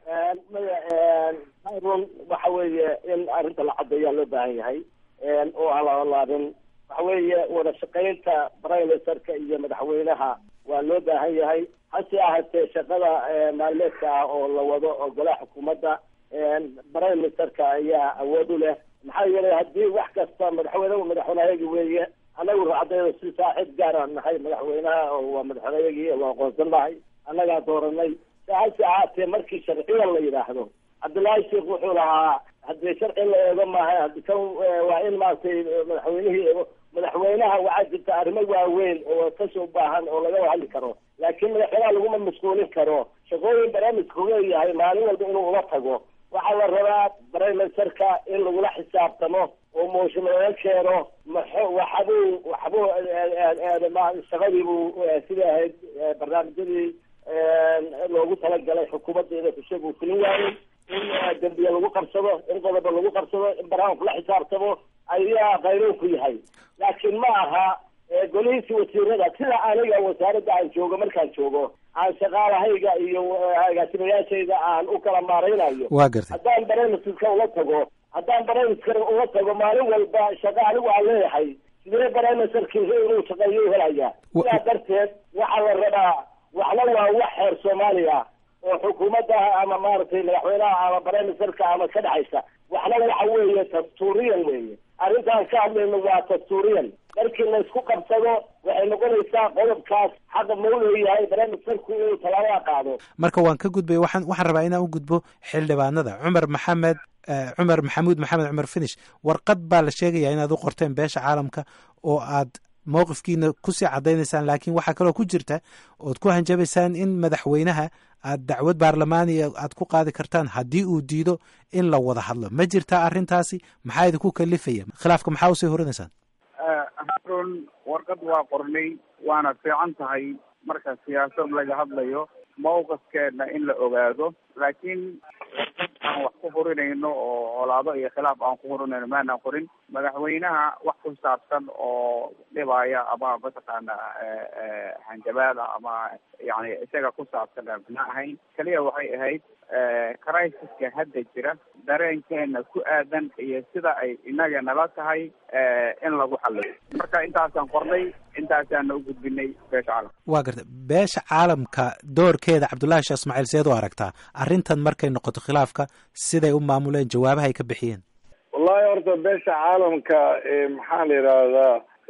run waxa weeye in arrinta la caddeeyaa loo baahan yahay oo aan la laabin waxa weeye wada shaqaynta prime ministerka iyo madaxweynaha waa loo baahan yahay hase ahaatee shaqada maalmeedka ah oo la wado oo golaha xukuumadda prime ministerka ayaa awood u leh maxaa yeelay haddii wax kasta madaxweynehu madaxweynehayagi weeye anagu racdayda si saaxiib gaaraan nahay madaxweynaha oo waa madaxweynehayagii waa aqoonsan nahay annagaa dooranay hase ahaatee markii sharciga la yidhaahdo cabdullaahi sheekh wuxuu lahaa haddii sharci la eego maaha kan waa in maaragtay madaxweynihii madaxweynaha waxaa jirta arrimo waaweyn oo kasoo baahan oo laga hadli karo laakiin madaxweynaha laguma mashquulin karo shaqooyin barnaamijku leeyahay maalin walba inuu uga tago waxaa la rabaa prime ministerka in lagula xisaabtamo oo mooshin laga keeno maxo waxbuu waxbuu shaqadiibuu sida ahayd barnaamijyadii loogu talagalay xukuumadda inay kushagu fulin waayey in dembiye lagu qabsado in qodobo lagu qabsado in barnaamijku la xisaabtamo ayaa qayroonku yahay laakiin ma aha golihiisi wasiirada sida aniga wasaaradda aan joogo markaan joogo aan shaqaalahayga iyo agaasimayaashayda aan u kala maaraynayo waa gartay haddaan barnaamijka ula tago haddaan barnaamijka ula tago maalin walba shaqo anigu aan leeyahay sidee barnaamijkarki inuu shaqeeyo u helaya sidaa darteed waxaa la rabaa waxna waa wax xeer soomaaliya oo xukuumadda ama maaragtay madaxweynaha ama prime ministerka ama ka dhexaysa waxna waxa weeye dastuuriyan weeye arrintaan ka hadlayno waa dastuuriyan markii laysku qabsado waxay noqonaysaa qodobkaas xaqa mau leeyahay prime ministerku inuu tallaabada qaado marka waan ka gudbay waxaan waxaan rabaa inaan u gudbo xildhibaanada cumar maxamed cumar maxamuud maxamed cumar finish warqad baa la sheegayaa inaad u qorteen beesha caalamka oo aad mowqifkiina kusii caddaynaysaan laakiin waxaa kaloo ku jirta ood ku hanjabaysaan in madaxweynaha aad dacwad baarlamaaniya aad ku qaadi kartaan haddii uu diido in la wada hadlo ma jirtaa arrintaasi maxaa idinku kalifaya khilaafka maxaa usii horinaysaan harun warqad waa qornay waana fiican tahay marka siyaasad laga hadlayo mawqifkeedna in la ogaado laakiin warqad aan wax ku hurinayno oo colaado iyo khilaaf aan ku hurinayno maanaan qorin madaxweynaha wax ku saabsan oo dhibaya ama mataqaana hanjabaada ama yani isaga ku saabsan ma ahayn kaliya waxay ahayd crisis-ka hadda jira dareenkeena ku aadan iyo sida ay inaga nala tahay in lagu xaliyo marka intaasaan qornay intaasaana u gudbinay beesha caalamka waa garta beesha caalamka doorkeeda cabdullaahi sheekh ismaaciil seed u aragtaa arrintan markay noqoto khilaafka siday u maamuleen jawaabaha ay ka bixiyeen wallahi horta beesha caalamka maxaa la yidhaahdaa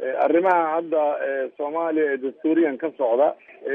arrimaha hadda soomaaliya ee dastuuriyan ka socda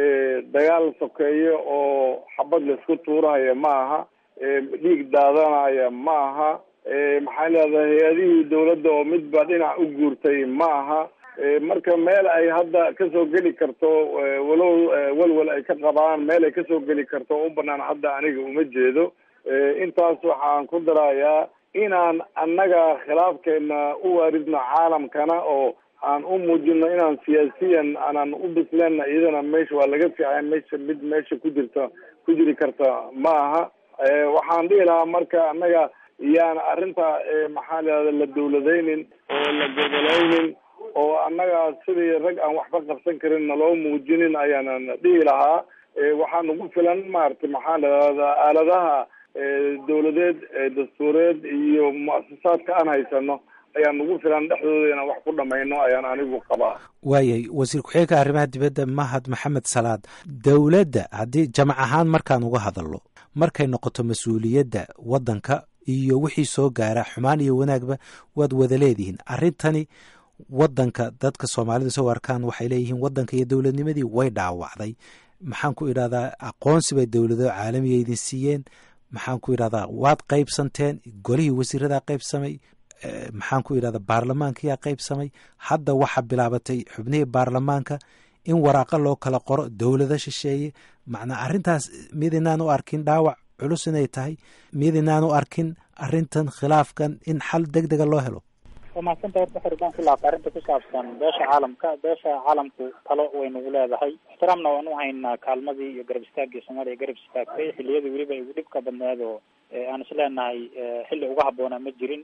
dagaal sokeeye oo xabad laisku tuurahaya ma aha dhiig daadanaya ma aha maxaa leedahay hay-adihii dawladda oo midba dhinac u guurtay ma aha marka meel ay hadda kasoo geli karto walow walwal ay ka qabaan meel ay kasoo geli karto u banaan hadda aniga uma jeedo intaas waxaan ku darayaa inaan annaga khilaafkeena u waaridno caalamkana oo aan u muujino inaan siyaasiyan aanan u bisleenna iyadana meesha waa laga fiicay meesha mid meesha ku jirta ku jiri karta ma aha waxaan dhihi lahaa marka annaga yaan arrinta maxaa leada la dawladaynin oo la gobolaynin oo annaga sidii rag aan waxba qabsan karin naloo muujinin ayaanan dhihi lahaa waxaa nagu filan maaragtay maxaa ladahda aaladaha dawladeed dastuureed iyo muasasaadka aan haysano ayaa nagu filan dhexdooda inaan wax ku dhamayno ayaan anigu qabaa waayay wasiir ku-xigeenka arrimaha dibadda mahad maxamed salaad dowladda haddii jamac ahaan markaan uga hadalno markay noqoto mas-uuliyadda waddanka iyo wixii soo gaara xumaan iyo wanaagba waad wada leedihiin arrintani waddanka dadka soomaalida soo arkaan waxay leeyihiin waddanka iyo dowladnimadii way dhaawacday maxaan ku idhahdaa aqoonsi bay dowlado caalamiga idin siiyeen maxaan ku idhahdaa waad qaybsanteen golihii wasiiradaa qaybsamay maxaan ku idhahdaa baarlamaankiyaa qaybsamay hadda waxaa bilaabatay xubnihii baarlamaanka in waraaqa loo kala qoro dowlado shisheeye macnaa arrintaas mid inaan u arkin dhaawac culus inay tahay mid inaan u arkin arrintan khilaafkan in xal deg dega loo helo waa mahadsanta horta xordaan ku laabta arrinta ku saabsan beesha caalamka beesha caalamku talo way nagu leedahay ixtiraamna waan u haynaa kaalmadii iyo garab istaagii soomaaliya garab istaagtay xilliyadii weliba igu dhibka badneed oo aan is leenahay xilli uga habboonaa ma jirin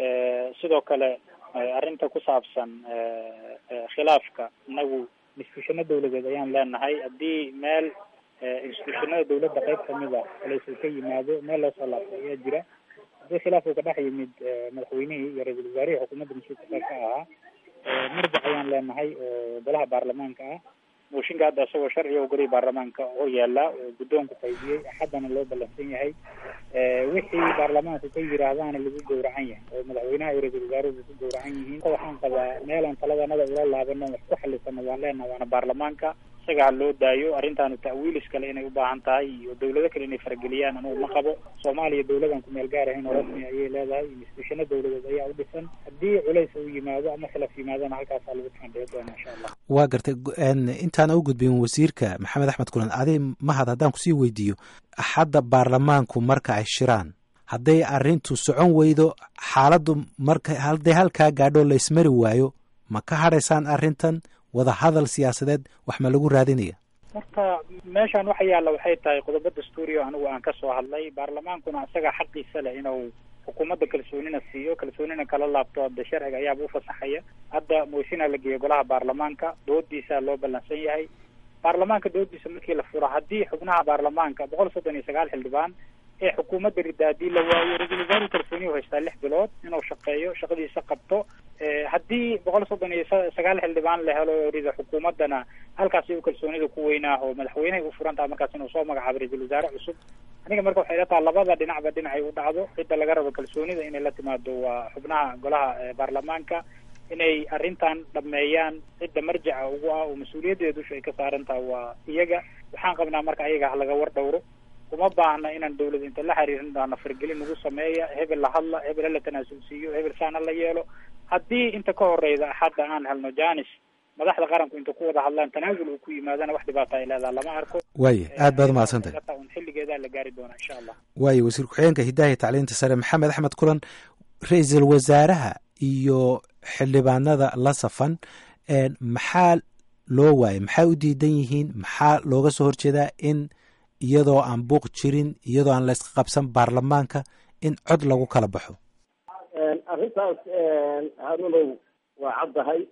sidoo kale arrinta ku saabsan khilaafka inagu instituushano dawladeed ayaan leenahay haddii meel instituushonada dawladda qayb kamid a laysuu ka yimaado meel loo soo laabto ayaa jira haddii khilaaf uu ka dhex yimid madaxweynihii iyo ra-iisul wasaarihii xukuumadda mas-uulka qayb ka ahaa marjac ayaan leenahay oo golaha baarlamaanka ah mooshinka hadda isagoo sharciga oo golihii baarlamaanka hor yaala oo guddoonku qaybiyey axaddana loo ballansan yahay wixii baarlamaanku ka yiraahdaana lagu gowracan yahay oo madaxweynaha iyo ra-isul wasaaruhu ku gowracan yihiin waxaan qabaa meelaan taladanada ula laabano wax ku xalisano waan leenaha waana baarlamaanka isaga ha loo daayo arrintaanu ta'wiilis kale inay u baahan tahay iyo dawlado kale inay farageliyaan anugu ma qabo soomaaliya dawladan ku meel gaar ahayn oo rasmi ayay leedahay instituushano dawladeed ayaa u dhisan haddii culays uu yimaado ama khilaaf yimaadona halkaasaa lagu fandhiyo doona insha allah waa gartay intaan u gudbin wasiirka maxamed axmed kulan adi mahad haddaan kusii weydiiyo axadda baarlamaanku marka ay shiraan hadday arrintu socon weydo xaaladdu marka hadday halkaa gaadho laysmari waayo ma ka hadhaysaan arrintan wada hadal siyaasadeed wax ma lagu raadinaya marka meeshan waxa yaalla waxay tahay qodobo dastuuriya anigu aan ka soo hadlay baarlamaankuna isaga xaqiisa leh inuu xukuumadda kalsoonina siiyo kalsoonina kala laabto hadda sharciga ayaaba ufasaxaya hadda mooshinaa la geeyo golaha baarlamaanka doodiisa loo ballansan yahay baarlamaanka doodiisa markii la furo haddii xubnaha baarlamaanka boqol soddon iyo sagaal xildhibaan ee xukuumadda rida haddii la waayo ra-iisul wasaaruhu kalsooniyu haystaa lix bilood inuu shaqeeyo shaqadiisa qabto haddii boqol soddon iyo sagaal xildhibaan la helo rida xukuumaddana halkaasi u kalsoonida ku weynaaho madaxweynehay u furan taha markaas inuu soo magacaabo ra-iisul wasaare cusub aniga marka waxay ila taha labada dhinacba dhinacay u dhacdo cidda laga rabo kalsoonida inay la timaado waa xubnaha golaha baarlamaanka inay arrintan dhameeyaan cidda marjaca ugu ah oo mas-uuliyaddeeda dusha ay ka saaran taha waa iyaga waxaan qabnaa marka ayaga ha laga war dhowro uma baahna inaan dawlad inta la xiriirin daana fargelin nagu sameeya hebel la hadla hebel hala tanaasul siiyo hebel saana la yeelo haddii inta ka horeyda axadda aan helno janis madaxda qaranku inta ku wada hadlaan tanaasul uu ku yimaadana wax dhibaata ay leedaha lama arko waaya aad baad umahadsantahay un xilligeedaa la gaari doonaa insha allah waaya wasiir ku-xigeenka hidaaya tacliinta sare maxamed axmed kulan ra-iisul wasaaraha iyo xildhibaanada la safan maxaa loo waayay maxaa u diidan yihiin maxaa looga soo horjeedaa in iyadoo aan buuq jirin iyadoo aan la iska qabsan baarlamaanka in cod lagu kala baxo arrintaas harunow waa caddahay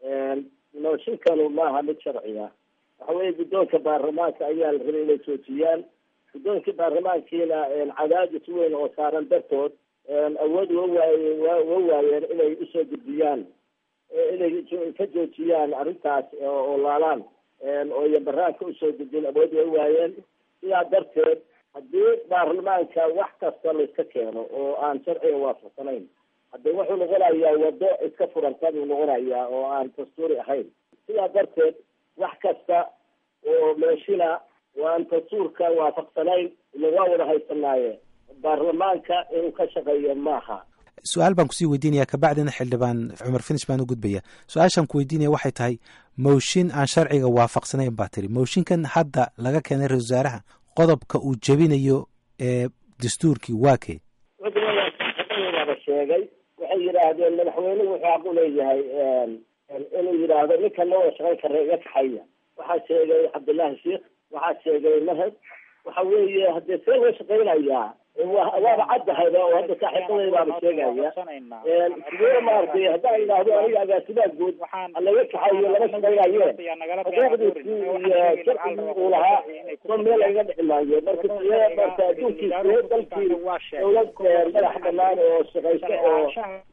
nooshinkanu maaha mid sharciya waxa weeye guddoonka baarlamaanka ayaa la rabay inay joojiyaan guddoonkii baarlamaankiina cadaadis weyn oo saaran dartood awood wa waaye wa waayeen inay usoo gudbiyaan inay ka joojiyaan arrintaas oo laalaan oo iyo baraanka usoo gudbin awood wa waayeen sidaa darteed haddii baarlamaanka wax kasta layska keeno oo aan sharciga waafaqsanayn hadde wuxuu noqonayaa wado iska furanta buu noqonayaa oo aan dastuuri ahayn sidaa darteed wax kasta oo meeshina oo aan dastuurka waafaqsanayn ila waa wada haysanaaye baarlamaanka inuu ka shaqeeyo maaha su-aal baan kusii weydiinaya kabacdina xildhibaan cumar finish baan u gudbaya su-aashaan ku weydiinaya waxay tahay mowshin aan sharciga waafaqsanayn baa tiri mowshinkan hadda laga keenay ra-isul wasaaraha qodobka uu jebinayo ee dastuurkii waa kee cudumaaba sheegay waxay yidhaahdeen madaxweynuhu wuxuu xaq u leeyahay inuu yidhaahdo ninkan ma wada shaqayn kara iga kaxaya waxaa sheegay cabdullaahi sheikh waxaa sheegay mahad waxa weeye haddee see loo shaqaynayaa waaba caddahayba oo hadda saaxiibadaydaaba sheegaya sidee maaragtay haddaan idhaahdo aniga agaasimaha guud alaga kaxayo lama shaqaynaye xuquuqdiisii iyo sharcigii uu lahaa ma meel laga dhici maayo marka sidee marka adduunkii sidee dalkii dawlad madax banaan oo shaqayso oo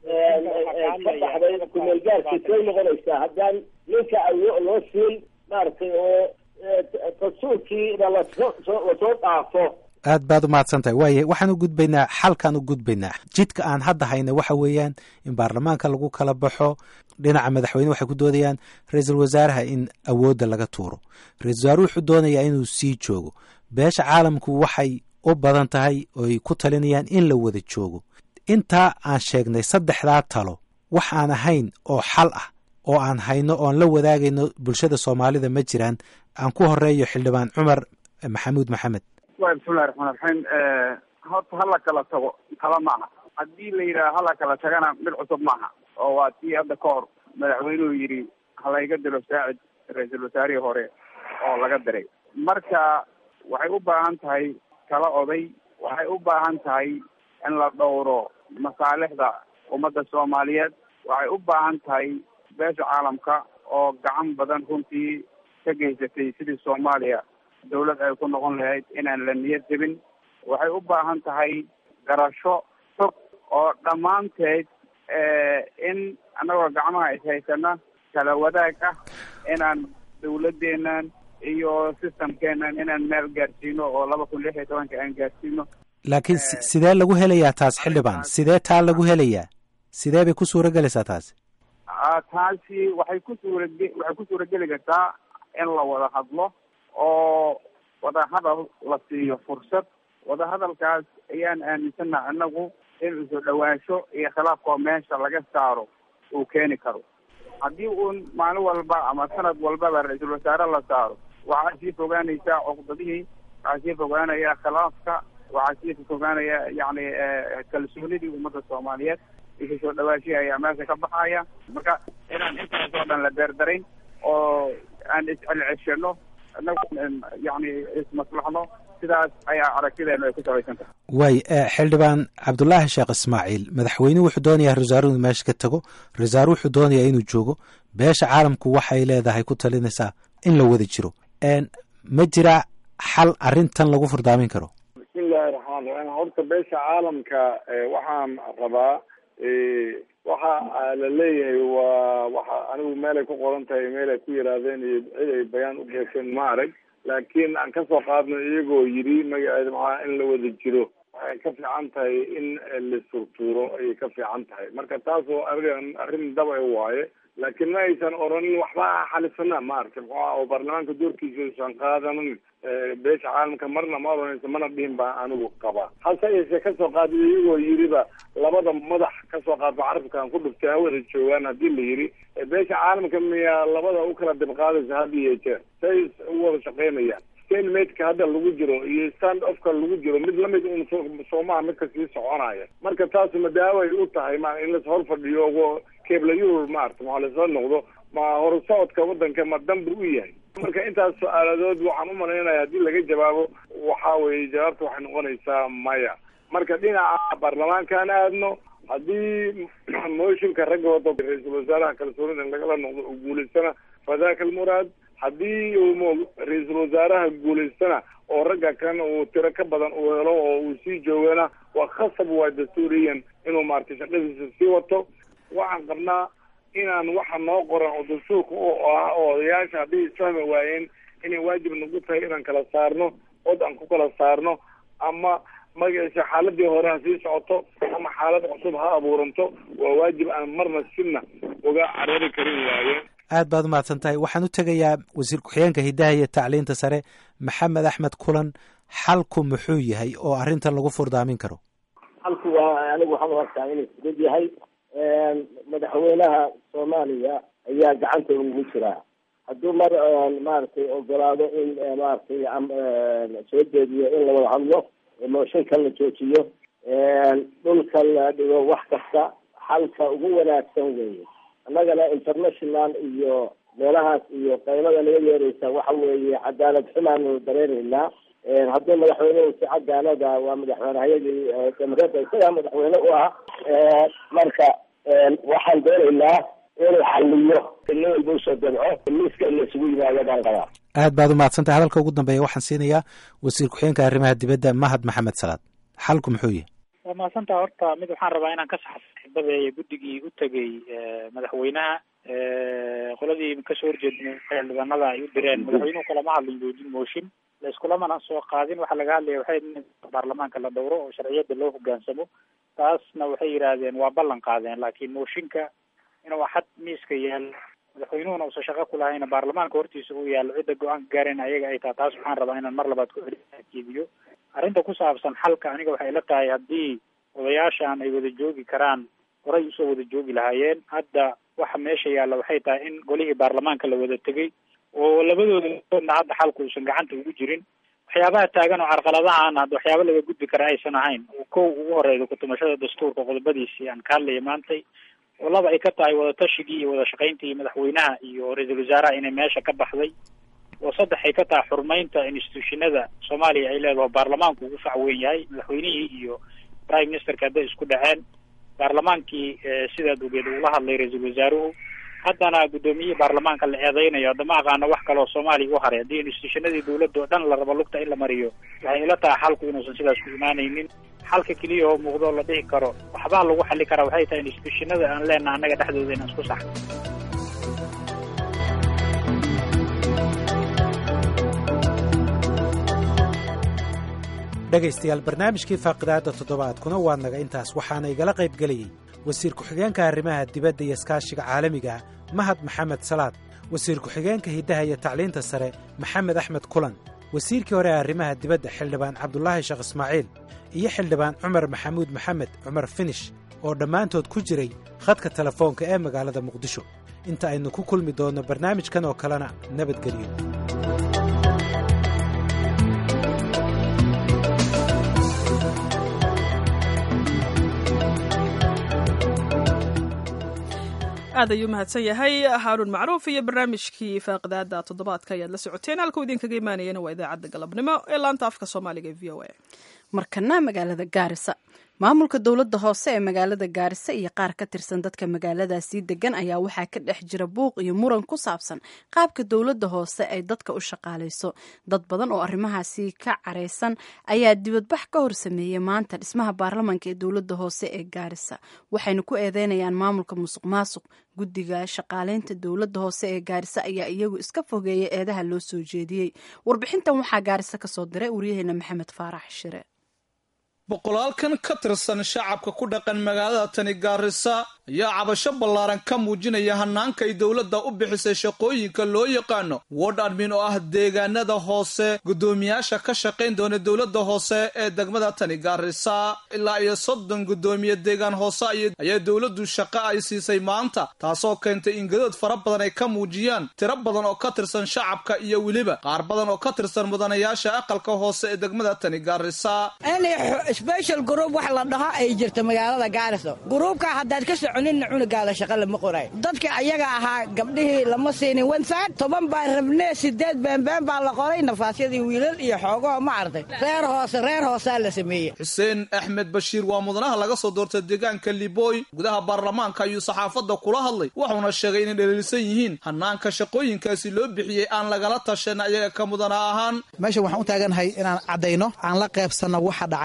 ka baxday kumeelgaarkii see noqonaysaa haddaan ninka loo siin maaragtay oo dastuurkiina lasoo lasoo dhaafo aad baad umahadsan tahay waaye waxaan u gudbaynaa xalkaan u gudbaynaa jidka aan hadda hayna waxa weeyaan in baarlamaanka lagu kala baxo dhinaca madaxweyne waxay ku doodayaan ra-iisul wasaaraha in awoodda laga tuuro ra-isul wasaare wuxuu doonayaa inuu sii joogo beesha caalamku waxay u badan tahay oy ku talinayaan in la wada joogo intaa aan sheegnay saddexdaa talo wax aan ahayn oo xal ah oo aan hayno oon la wadaagayno bulshada soomaalida ma jiraan aan ku horeeyo xildhibaan cumar maxamuud maxamed wa bismillahi raxmaan raxiim horta hala kala tago tala maaha haddii la yidhaha hala kala tagana mid cusub maaha oo waa tii hadda ka hor madaxweynuhu yidhi halayga dilo saacid ra-iisul wasaarihii hore oo laga diray marka waxay u baahan tahay tala oday waxay u baahan tahay in la dhowro masaalixda ummadda soomaaliyeed waxay u baahan tahay beesha caalamka oo gacan badan runtii ka geysatay sidii soomaaliya dawlad ay ku noqon lahayd inaan la niyad jebin waxay u baahan tahay garasho fog oo dhammaanteed in annagoo gacmaha ishaysana kala wadaag ah inaan dawladeennan iyo systemkeenan inaan meel gaarsiino oo laba kun lix iyo tobanka aan gaarsiino laakiin sidee lagu helayaa taas xildhibaan sidee taa lagu helayaa sidee bay ku suura gelaysaa taasi taasi waxay ku suurage waxay ku suurageli kartaa in la wada hadlo oo wadahadal la siiyo fursad wadahadalkaas ayaan aaminsana anagu in isu dhawaansho iyo khilaafkoo meesha laga saaro uu keeni karo haddii uun maalin walba ama sanad walbaba ra-iisul wasaare la saaro waxaa sii fogaanaysaa cuqdadihii waxaa sii fogaanaya khilaafka waxaa sii fogaanaya yacni kalsoonidii ummadda soomaaliyeed isu soo dhawaashihii ayaa meesha ka baxaya marka inaan intaas oo dhan la beerdarayn oo aan iscelceshano inagu yani ismaslaxno sidaas ayaa aragtideenu ay ku sabaysan tahay waay xildhibaan cabdulaahi sheekh ismaaciil madaxweynuhu wuxuu doonayaa ra-isul inuu meesha ka tago ra-isul wasaare wuxuu doonayaa inuu joogo beesha caalamku waxay leedahay ku talinaysaa in la wada jiro ma jira xal arrintan lagu furdaamin karo bismillahi raxmaan raxiim horta beesha caalamka waxaan rabaa waxa la leeyahay waa waxa anigu meelay ku qoran tahay meel ay ku yidhaahdeen iyo cid ay bayaan u geesheen ma arag laakiin aan kasoo qaadno iyagoo yidhi magaceeda maxaa in la wada jiro waxay ka fiican tahay in la surtuuro ayay ka fiican tahay marka taasoo arrin arrin daba waaye laakiin ma aysan oranin waxba xalisana maaragtay muxuuha oo baarlamaanka doorkiisa aysan qaadanin beesha caalamka marna ma oranaysa mana dhihin baa anigu qaba hase yeeshee kasoo qaada iyagoo yidhiba labada madax kasoo qaadba carabkan ku dhuftay hawada joogaan haddii la yidhi beesha caalamka miyaa labada u kala dibqaadaysa had iyo jeer say u wada shaqaynayaan stainmatka hadda lagu jiro iyo stand offka lagu jiro mid lamid un soomaha midka sii soconaya marka taas madaaway u tahay ma in las hor fadhiyo keeblayur maarata maa lasoo noqdo ma horusocodka wadanka ma danbu u yahay marka intaas su-aaladood waxaan umalaynaya haddii laga jawaabo waxa weye jawaabta waxay noqonaysaa maya marka dhinaca baarlamaankaan aadno haddii mooshinka ragga wada ra-iisul wasaaraha kalsoonida lagala noqdo uu guulaystana fadaka almuraad haddii uu ra-iisul wasaaraha guulaystana oo ragga kan uu tiro ka badan uu helo oo uu sii joogana waa khasab waa dastuuriyan inuu maaragtay shaqadiisa sii wato waxaan qabnaa inaan waxa noo qoran oo dastuurka u ah oo odayaasha haddii isfahmi waayeen inay waajib nagu tahay inaan kala saarno od aan ku kala saarno ama magaciisa xaaladii hore ha sii socoto ama xaalad cusub ha abuuranto waa waajib aan marna sina uga carari karin waayeen aad baad umahadsan tahay waxaan u tegayaa wasiir ku-xigeenka hiddaha iyo tacliinta sare maxamed axmed kulan xalku muxuu yahay oo arrintan lagu furdaamin karo halku waa anigu waxaan u arkaa inuu fudud yahay madaxweynaha soomaaliya ayaa gacanta ugu jiraa hadduu mar maaragtay ogolaado in maaragtay soo jeediyo in la wada hadlo mooshinkan la joojiyo dhulka la dhigo wax kasta xalka ugu wanaagsan weeye annagana international iyo meelahaas iyo qaylada naga yeereysa waxa weeye cadaalad xumaanu dareeraynaa haddii madaxweynuhu si cadaalada waa madaxweynehayadii jamhuuriyadda isagaa madaxweyne u ah marka waxaan doonaynaa inuu xaliyo nin walba usoo dabco miiska in laisugu yimaado baan qabaa aad baad umahadsan tahay hadalka ugu dambeeya waxaan siinayaa wasiir ku-xigeenka arrimaha dibadda mahad maxamed salaad xalku muxuu yahay waa mahadsantaha horta mid waxaan rabaa inaan ka saxo saaxiibada guddigii u tegay madaxweynaha qoladii kasoo horjeedna xildhibaanada ay u direen madaxweynuhu kalama hadlin joojin mooshin laiskulamana soo qaadin waxaa laga hadlaya waxay in baarlamaanka la dhowro oo sharciyada loo hogaansamo taasna waxay yidhaahdeen waa ballan qaadeen laakiin mooshinka inuu axad miiska yaalo madaxweynuhuna uusan shaqo ku lahayna baarlamaanka hortiisa uu yaalo cidda go-aanka gaareen ayaga ay taha taas waxaan rabaa inaan mar labaad ku jeediyo arrinta ku saabsan xalka aniga waxay ila tahay haddii odayaashan ay wada joogi karaan horay usoo wada joogi lahaayeen hadda waxa meesha yaalla waxay tahay in golihii baarlamaanka la wada tegay oo labadooda hadda xalku uusan gacanta ugu jirin waxyaabaha taagan oo carqaladahaan hadda waxyaaba laga gudbi kara aysan ahayn oo kow ugu horeyda kutumashada dastuurka qodobadiisii aan ka hadlaya maantay oo laba ay ka tahay wadatashigai iyo wada shaqayntii madaxweynaha iyo ra-iisul wasaaraha inay meesha ka baxday oo saddex ay ka tahay xurmeynta institutionada soomaaliya ay leedaho baarlamaanku ugu fac weyn yahay madaxweynihii iyo prime ministerka hadday isku dhaceen baarlamaankii sidaad ogeed uula hadlay ra-iisul wasaaruhu haddana guddoomiyihii baarlamaanka la eedeynayo haddama aqaano wax kale oo soomaaliya u haray haddii institutionadii dawladda oo dhan la rabo lugta in la mariyo waxay ila tahay xalku inuusan sidaas ku imaanaynin xalka keliya oo muuqdo la dhihi karo waxbaa lagu xali karaa waxay tahay institutionada aan leenaha annaga dhexdooda inaan isku saxno dhegaystayaal barnaamijkii faaqidaadda toddobaadkuna waa naga intaas waxaana igala qayb gelayey wasiir ku-xigeenka arrimaha dibadda iyo iskaashiga caalamiga ah mahad maxamed salaad wasiir ku-xigeenka hiddaha iyo tacliinta sare maxamed axmed kulan wasiirkii hore ee arrimaha dibadda xildhibaan cabdulaahi sheekh ismaaciil iyo xildhibaan cumar maxamuud maxamed cumar finish oo dhammaantood ku jiray khadka telefoonka ee magaalada muqdisho inta aynu ku kulmi doonno barnaamijkan oo kalena nabadgelyo aad ayuu mahadsan yahay haaruun macruuf iyo barnaamijkii faaqidaada toddobaadka ayaad la socoteen halkuu idinkaga imaanayana waa idaacadda galabnimo ee laanta afka soomaaliga e v o a markana magaalada gaarisa maamulka dowladda hoose ee magaalada gaarisa iyo qaar ka tirsan dadka magaaladaasii degan ayaa waxaa ka dhex jira buuq iyo muran ku saabsan qaabka dowladda hoose ay dadka u shaqaalayso dad badan oo arrimahaasi ka careysan ayaa dibadbax ka hor sameeyey maanta dhismaha baarlamaanka ee dowladda hoose ee gaarisa waxayna ku eedeynayaan maamulka musuq maasuq guddiga shaqaaleynta dowladda hoose ee gaarisa ayaa iyagu iska fogeeya eedaha loo soo jeediyey warbixintan waxaa gaarisa kasoo diray waryaheena maxamed faarax shire boqolaalkan ka tirsan shacabka ku dhaqan magaalada tani gaarisa ayaa cabasho ballaaran ka muujinaya hanaanka ay dowladda u bixisay shaqooyinka loo yaqaano word admin oo ah deegaanada hoose guddoomiyaasha ka shaqayn doona dowladda hoose ee degmada tani gaarisa ilaa iyo soddon guddoomiye deegaan hoose ayaa dowladdu shaqo ay siisay maanta taasoo keentay in gadood fara badan ay ka muujiyaan tiro badan oo ka tirsan shacabka iyo weliba qaar badan oo ka tirsan mudanayaasha aqalka hoose ee degmada tani gaarisa sbeshal gruub wax la dhaho ay jirto magaalada gaariso gruubka haddaad ka soconinna cunugaada shaqa lama qoray dadka ayaga ahaa gabdhihii lama siinin wensaad toban baa rabnee sideed beenbeen baa la qoray nafaasyadii wiilal iyo xoogoo ma arday reer hoose reer hoosaa la sameeyey xuseen axmed bashiir waa mudanaha laga soo doortay deegaanka libooy gudaha baarlamaanka ayuu saxaafadda kula hadlay wuxuuna sheegay inay dhaliilsan yihiin hanaanka shaqooyinkaasi loo bixiyey aan lagala tashan ayaga ka mudana ahaan meeshan waxaan u taaganahay inaan caddayno aan la qaybsanno waxa dhacay iyo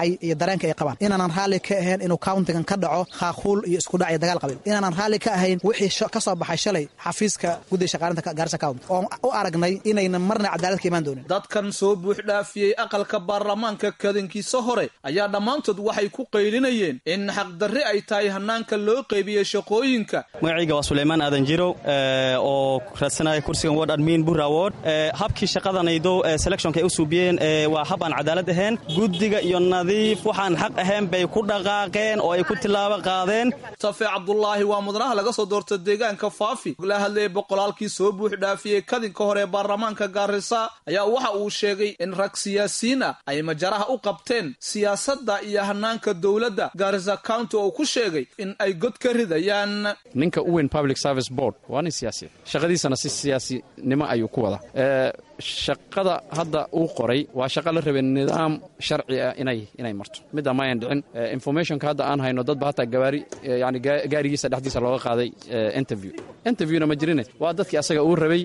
dareenka ay qabaan inaanan raalli ka ahayn inuu countigan ka dhaco khaaquul iyo iskudhac iyo dagaal qabiil inaanan raalli ka ahayn wixii ka soo baxay shalay xafiiska guddiga shaqaalinta gaarisa county oon u aragnay inaynan marna cadaalad ka imaan doonin dadkan soo buux dhaafiyey aqalka baarlamaanka kadankiisa hore ayaa dhammaantood waxay ku qaylinayeen in xaqdarri ay tahay hanaanka loo qeybiyey shaqooyinka magacayga waa suleymaan aadan jirow oo raadsanaya kursigan ward admin bura ward habkii shaqadanaydo selectionka ay u suubiyeen waa hab aan cadaalad ahayn guddiga iyo nadiif waxaan xaq ahayn bay ku dhaqaaqeen oo ay ku tilaabo qaadeen safe cabdulaahi waa mudanaha laga soo doorta deegaanka faafi la hadlayay boqolaalkii soo buux dhaafiyey kadinka hore ee baarlamaanka gaarisa ayaa waxa uu sheegay in rag siyaasiyiin ah ay majaraha u qabteen siyaasadda iyo hanaanka dowladda gaarisa county oo ku sheegay in ay god ka ridayaan ninka u weyn public service board waa nin siyaasi shaqadiisana si siyaasinimo ayuu ku wada shaqada hadda uu qoray waa shaqa la rabay nidaam sharci ah inay inay marto midda ma ayan dhicin informationka hadda aan hayno dadba hataa gawaari yani gaarigiisa dhexdiisa looga qaaday interview interviewna ma jirine waa dadkii asaga uu rabay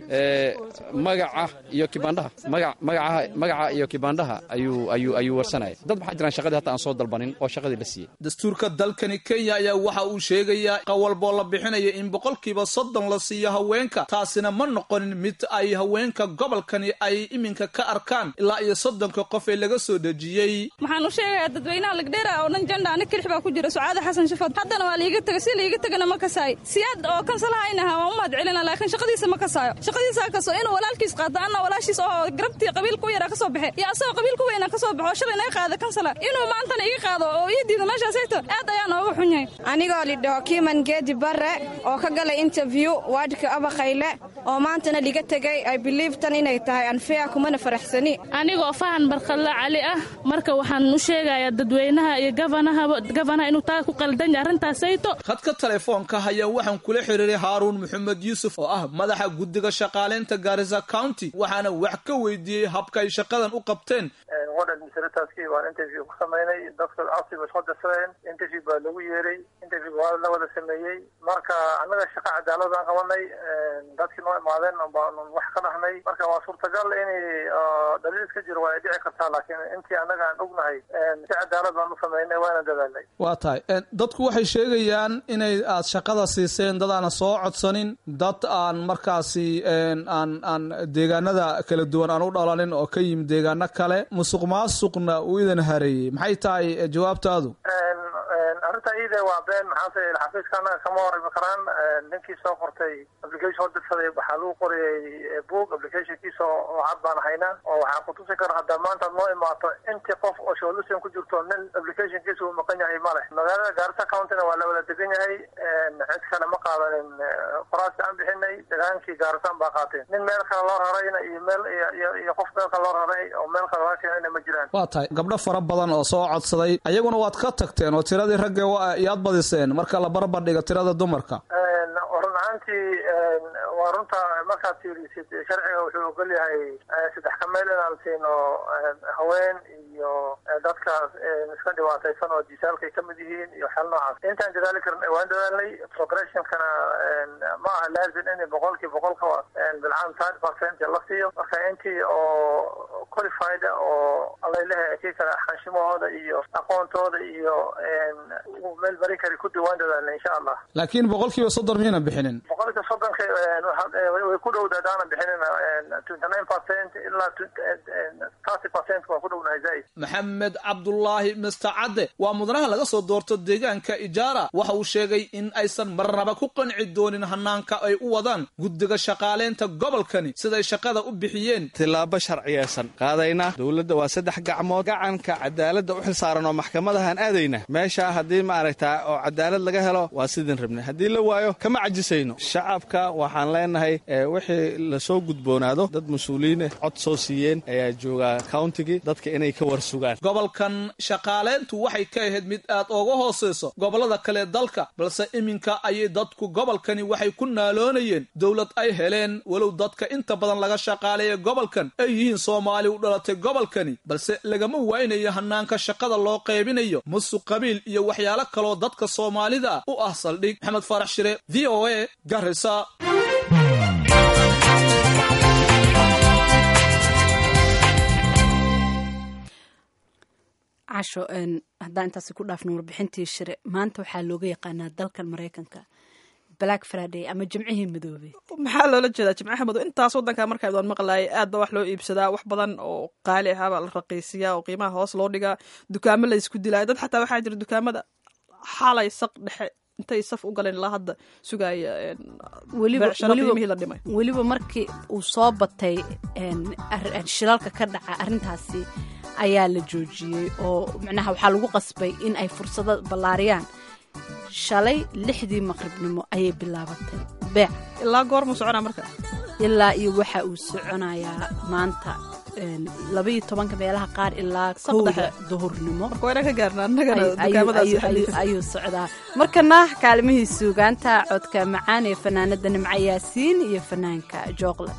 magaca iyo kibandhaha magaca magaca iyo kibandhaha ayuu ayuu ayuu warsanaya dad waxaa jiraan shaqadii hata aan soo dalbanin oo shaqadii la siiyey dastuurka dalkani kenya ayaa waxa uu sheegayaa qawalboo la bixinaya in boqolkiiba soddon la siiyo haweenka taasina ma noqonin mid ay haweenka gobolkani ay iminka ka arkaan ilaa iyo soddonka qof ee laga soo dejiyey waxaan u sheegayaa dadweynaha lagdheera oo dhan jandha ani kirix baa ku jira sucaada xasan shafad haddana waa liiga tegay si liiga tegana ma kasaayo siyaad oo kansalahaynaha waa u mahad celina laakiin shaqadiisa ma kasaayo shaqadiisa kaso inuu walaalkiis qaato anna walaashiis oo garabtii qabiilku yaraa ka soo baxay iyo asagoo qabiilku weyna ka soo baxo shalay naga qaada kansala inuu maantana iga qaado oo ii diido meeshaasayto aad ayaa nooga xun yahay anigoo lidhaho kiiman geedi barre oo ka galay interview waadhka abakayle oo maantana liga tegay ay biliiftan inay tahay anfiya kumana faraxsani anigoo fahan barkadla cali ah marka waxaan u sheegayaa dadweynaha iyo gafanaha inuu taa ku qaldan yahay arrintaasayto khadka telefoonka ayaa waxaan kula xiriiray haaruun maxamed yuusuf oo ah madaxa guddiga shaqaaleynta gaarisa county waxaana wax ka weydiiyey habka ay shaqadan u qabteen administrataaskii waan interview ku samaynay dadka codsi bay soo dirsadeen interview baa lagu yeeray interview waa la wada sameeyey marka annaga shaqa cadaalad aan qabanay dadkii noo imaadeen baanu wax ka dhahnay marka waa suurtagal inay dhaliil iska jiro waa ay dhici kartaa laakiin intii annaga aan ognahay si cadaalad baan u samaynay waana dadaalnay waa tahay dadku waxay sheegayaan inay aad shaqada siiseen dad aana soo codsanin dad aan markaasi aan aan deegaanada kala duwan aan u dhalanin oo ka yimid deegaano kale musuq maasuqna uu idan hareeyey maxay tahay jawaabtaadu arrinta iide waa been maxaase xafiiska annaga kama horimi karaan ninkii soo qortay application soo dirsaday waxaa lagu qoriyey book applicationkiisa oo cad baan haynaa oo waxaa kutusi kara haddaa maanta ad noo imaato intii qof oo sholution ku jirto nin applicationkiisa uu maqan yahay ma leh magaalada gaarisa countyna waa la wada degan yahay cid kale ma qaadanin qoraaska aan bixinay degaankii gaarisan baa qaateen nin meel kale loo rarayna iyo meel iyo qof meel kale loo raray oo meel kale laga keenayna ma jiraan waa tahay gabdho fara badan oo soo codsaday ayaguna waad ka tagteen oo tiradii ragge yaad badiseen marka la barbardhiga tirada dumarka run ahaantii waa runta markaad fiirisid sharciga wuxuu ogol yahay saddex ka meel inaan siino haween iyo dadka iska dhibaataysan oo jisaalka ay ka mid yihiin iyo xel noocaas intaan dadaali karin waan dadaalnay progressionkana ma aha laazim in boqolkii boqolka bilcaan thirty percent la siiyo marka intii oo qualified oo alaylehe kii kale xanshimahooda iyo aqoontooda iyo meel marin kari ku diwaan dadaalnay insha allah laakiin boqolkiiba soddon miyayna bixinin boqolkiiba soddonka way ku dhowda hadaanan bixinin twenty nine percent ilaa thirty percent waan ku dhownahay zaaid maxamed cabdulaahi mister cadde waa mudanaha laga soo doorto deegaanka ijaara waxa uu sheegay in aysan marnaba ku qanci doonin hanaanka ay u wadaan guddiga shaqaaleynta gobolkani siday shaqada u bixiyeen tilaabo sharciyeysan qaadaynaa dowladda waa saddex gacmood gacanka cadaaladda u xilsaaran oo maxkamadahaan aadayna meeshaa haddii maaragtaa oo cadaalad laga helo waa sidin rabnay haddii la waayo kama cajisayno shacabka waxaan leenahay wixii lasoo gudboonaado dad mas-uuliyiineh cod soo siiyeen ayaa joogaa countigii dadka inay ka war sugaan gobolkan shaqaaleyntu waxay ka ahayd mid aad ooga hooseyso gobollada kale dalka balse iminka ayay dadku gobolkani waxay ku naaloonayeen dowlad ay heleen walow dadka inta badan laga shaqaaleeya gobolkan ay yihiin soomaali u dhalatay gobolkani balse lagama waynayo hanaanka shaqada loo qaybinayo musuq qabiil iyo waxyaalo kaloo dadka soomaalida u ah saldhig maxamed faarax shire v o a garisa casho haddaan intaasi ku dhaafno warbixintii shire maanta waxaa looga yaqaanaa dalkan maraykanka black friday ama jimcihii madoobey maxaa loola jeedaa jimcaha madow intaas wadanka markaa doon maqlaayay aad ba wax loo iibsadaa wax badan oo qaali ahaabaa la raqiisiyaa oo qiimaha hoos loo dhigaa dukaamo la isku dilaayo dad xataa waxaa jira dukaamada xalay saq dhexe intay saf u galeen ilaa hadda sugaaya qiimihii la dhimay weliba markii uu soo batay shilalka ka dhaca arrintaasi ayaa la joojiyey oo macnaha waxaa lagu qasbay in ay fursado ballaariyaan shalay lixdii maqribnimo ayay bilaabatay beec ilaa goormuu soconaa marka ilaa iyo waxa uu soconayaa maanta labaiyo tobanka meelaha qaar ilaa kowda duhurnimo ayuu socdaa markana kaalimihii suugaanta codka macaan ee fanaanada nimco yaasiin iyo fanaanka jooqle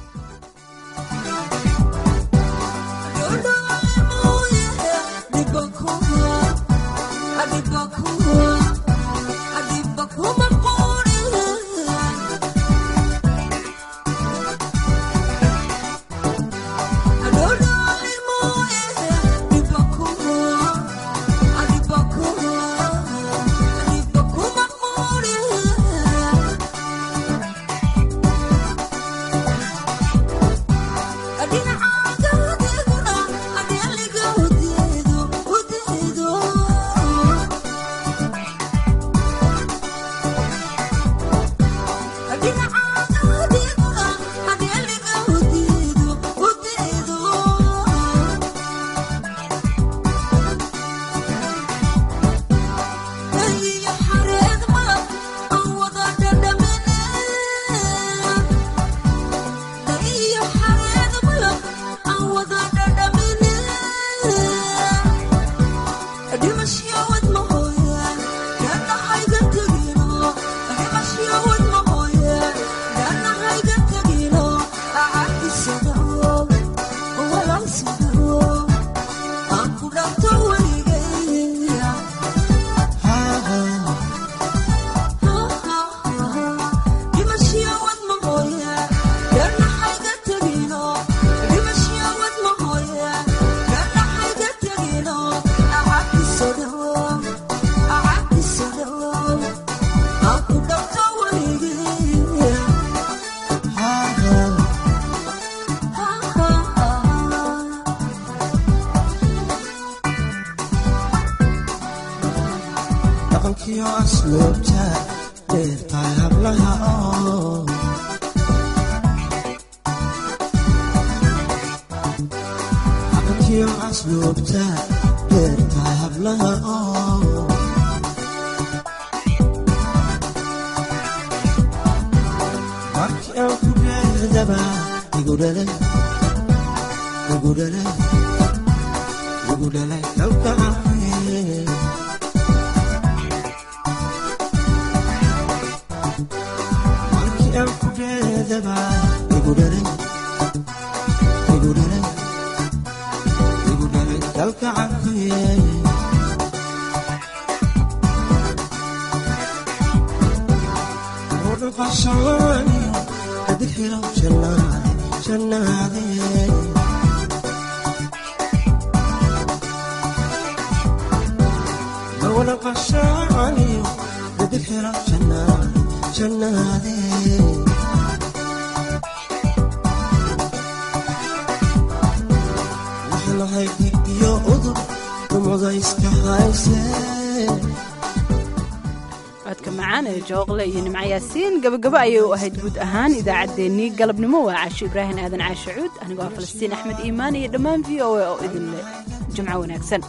codka macaan ee jooqle iyo nimco yaasiin gabagabo ayay u ahayd guud ahaan idaacaddeenii galabnimo waa caasho ibraahim aadan caashe cuud anigoo ah falastiin axmed iimaan iyo dhammaan v o a oo idin leh jimco wanaagsan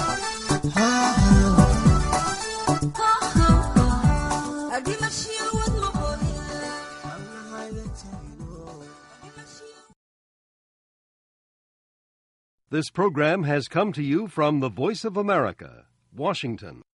Adimashiya This program has come to you from the Voice of America, Washington.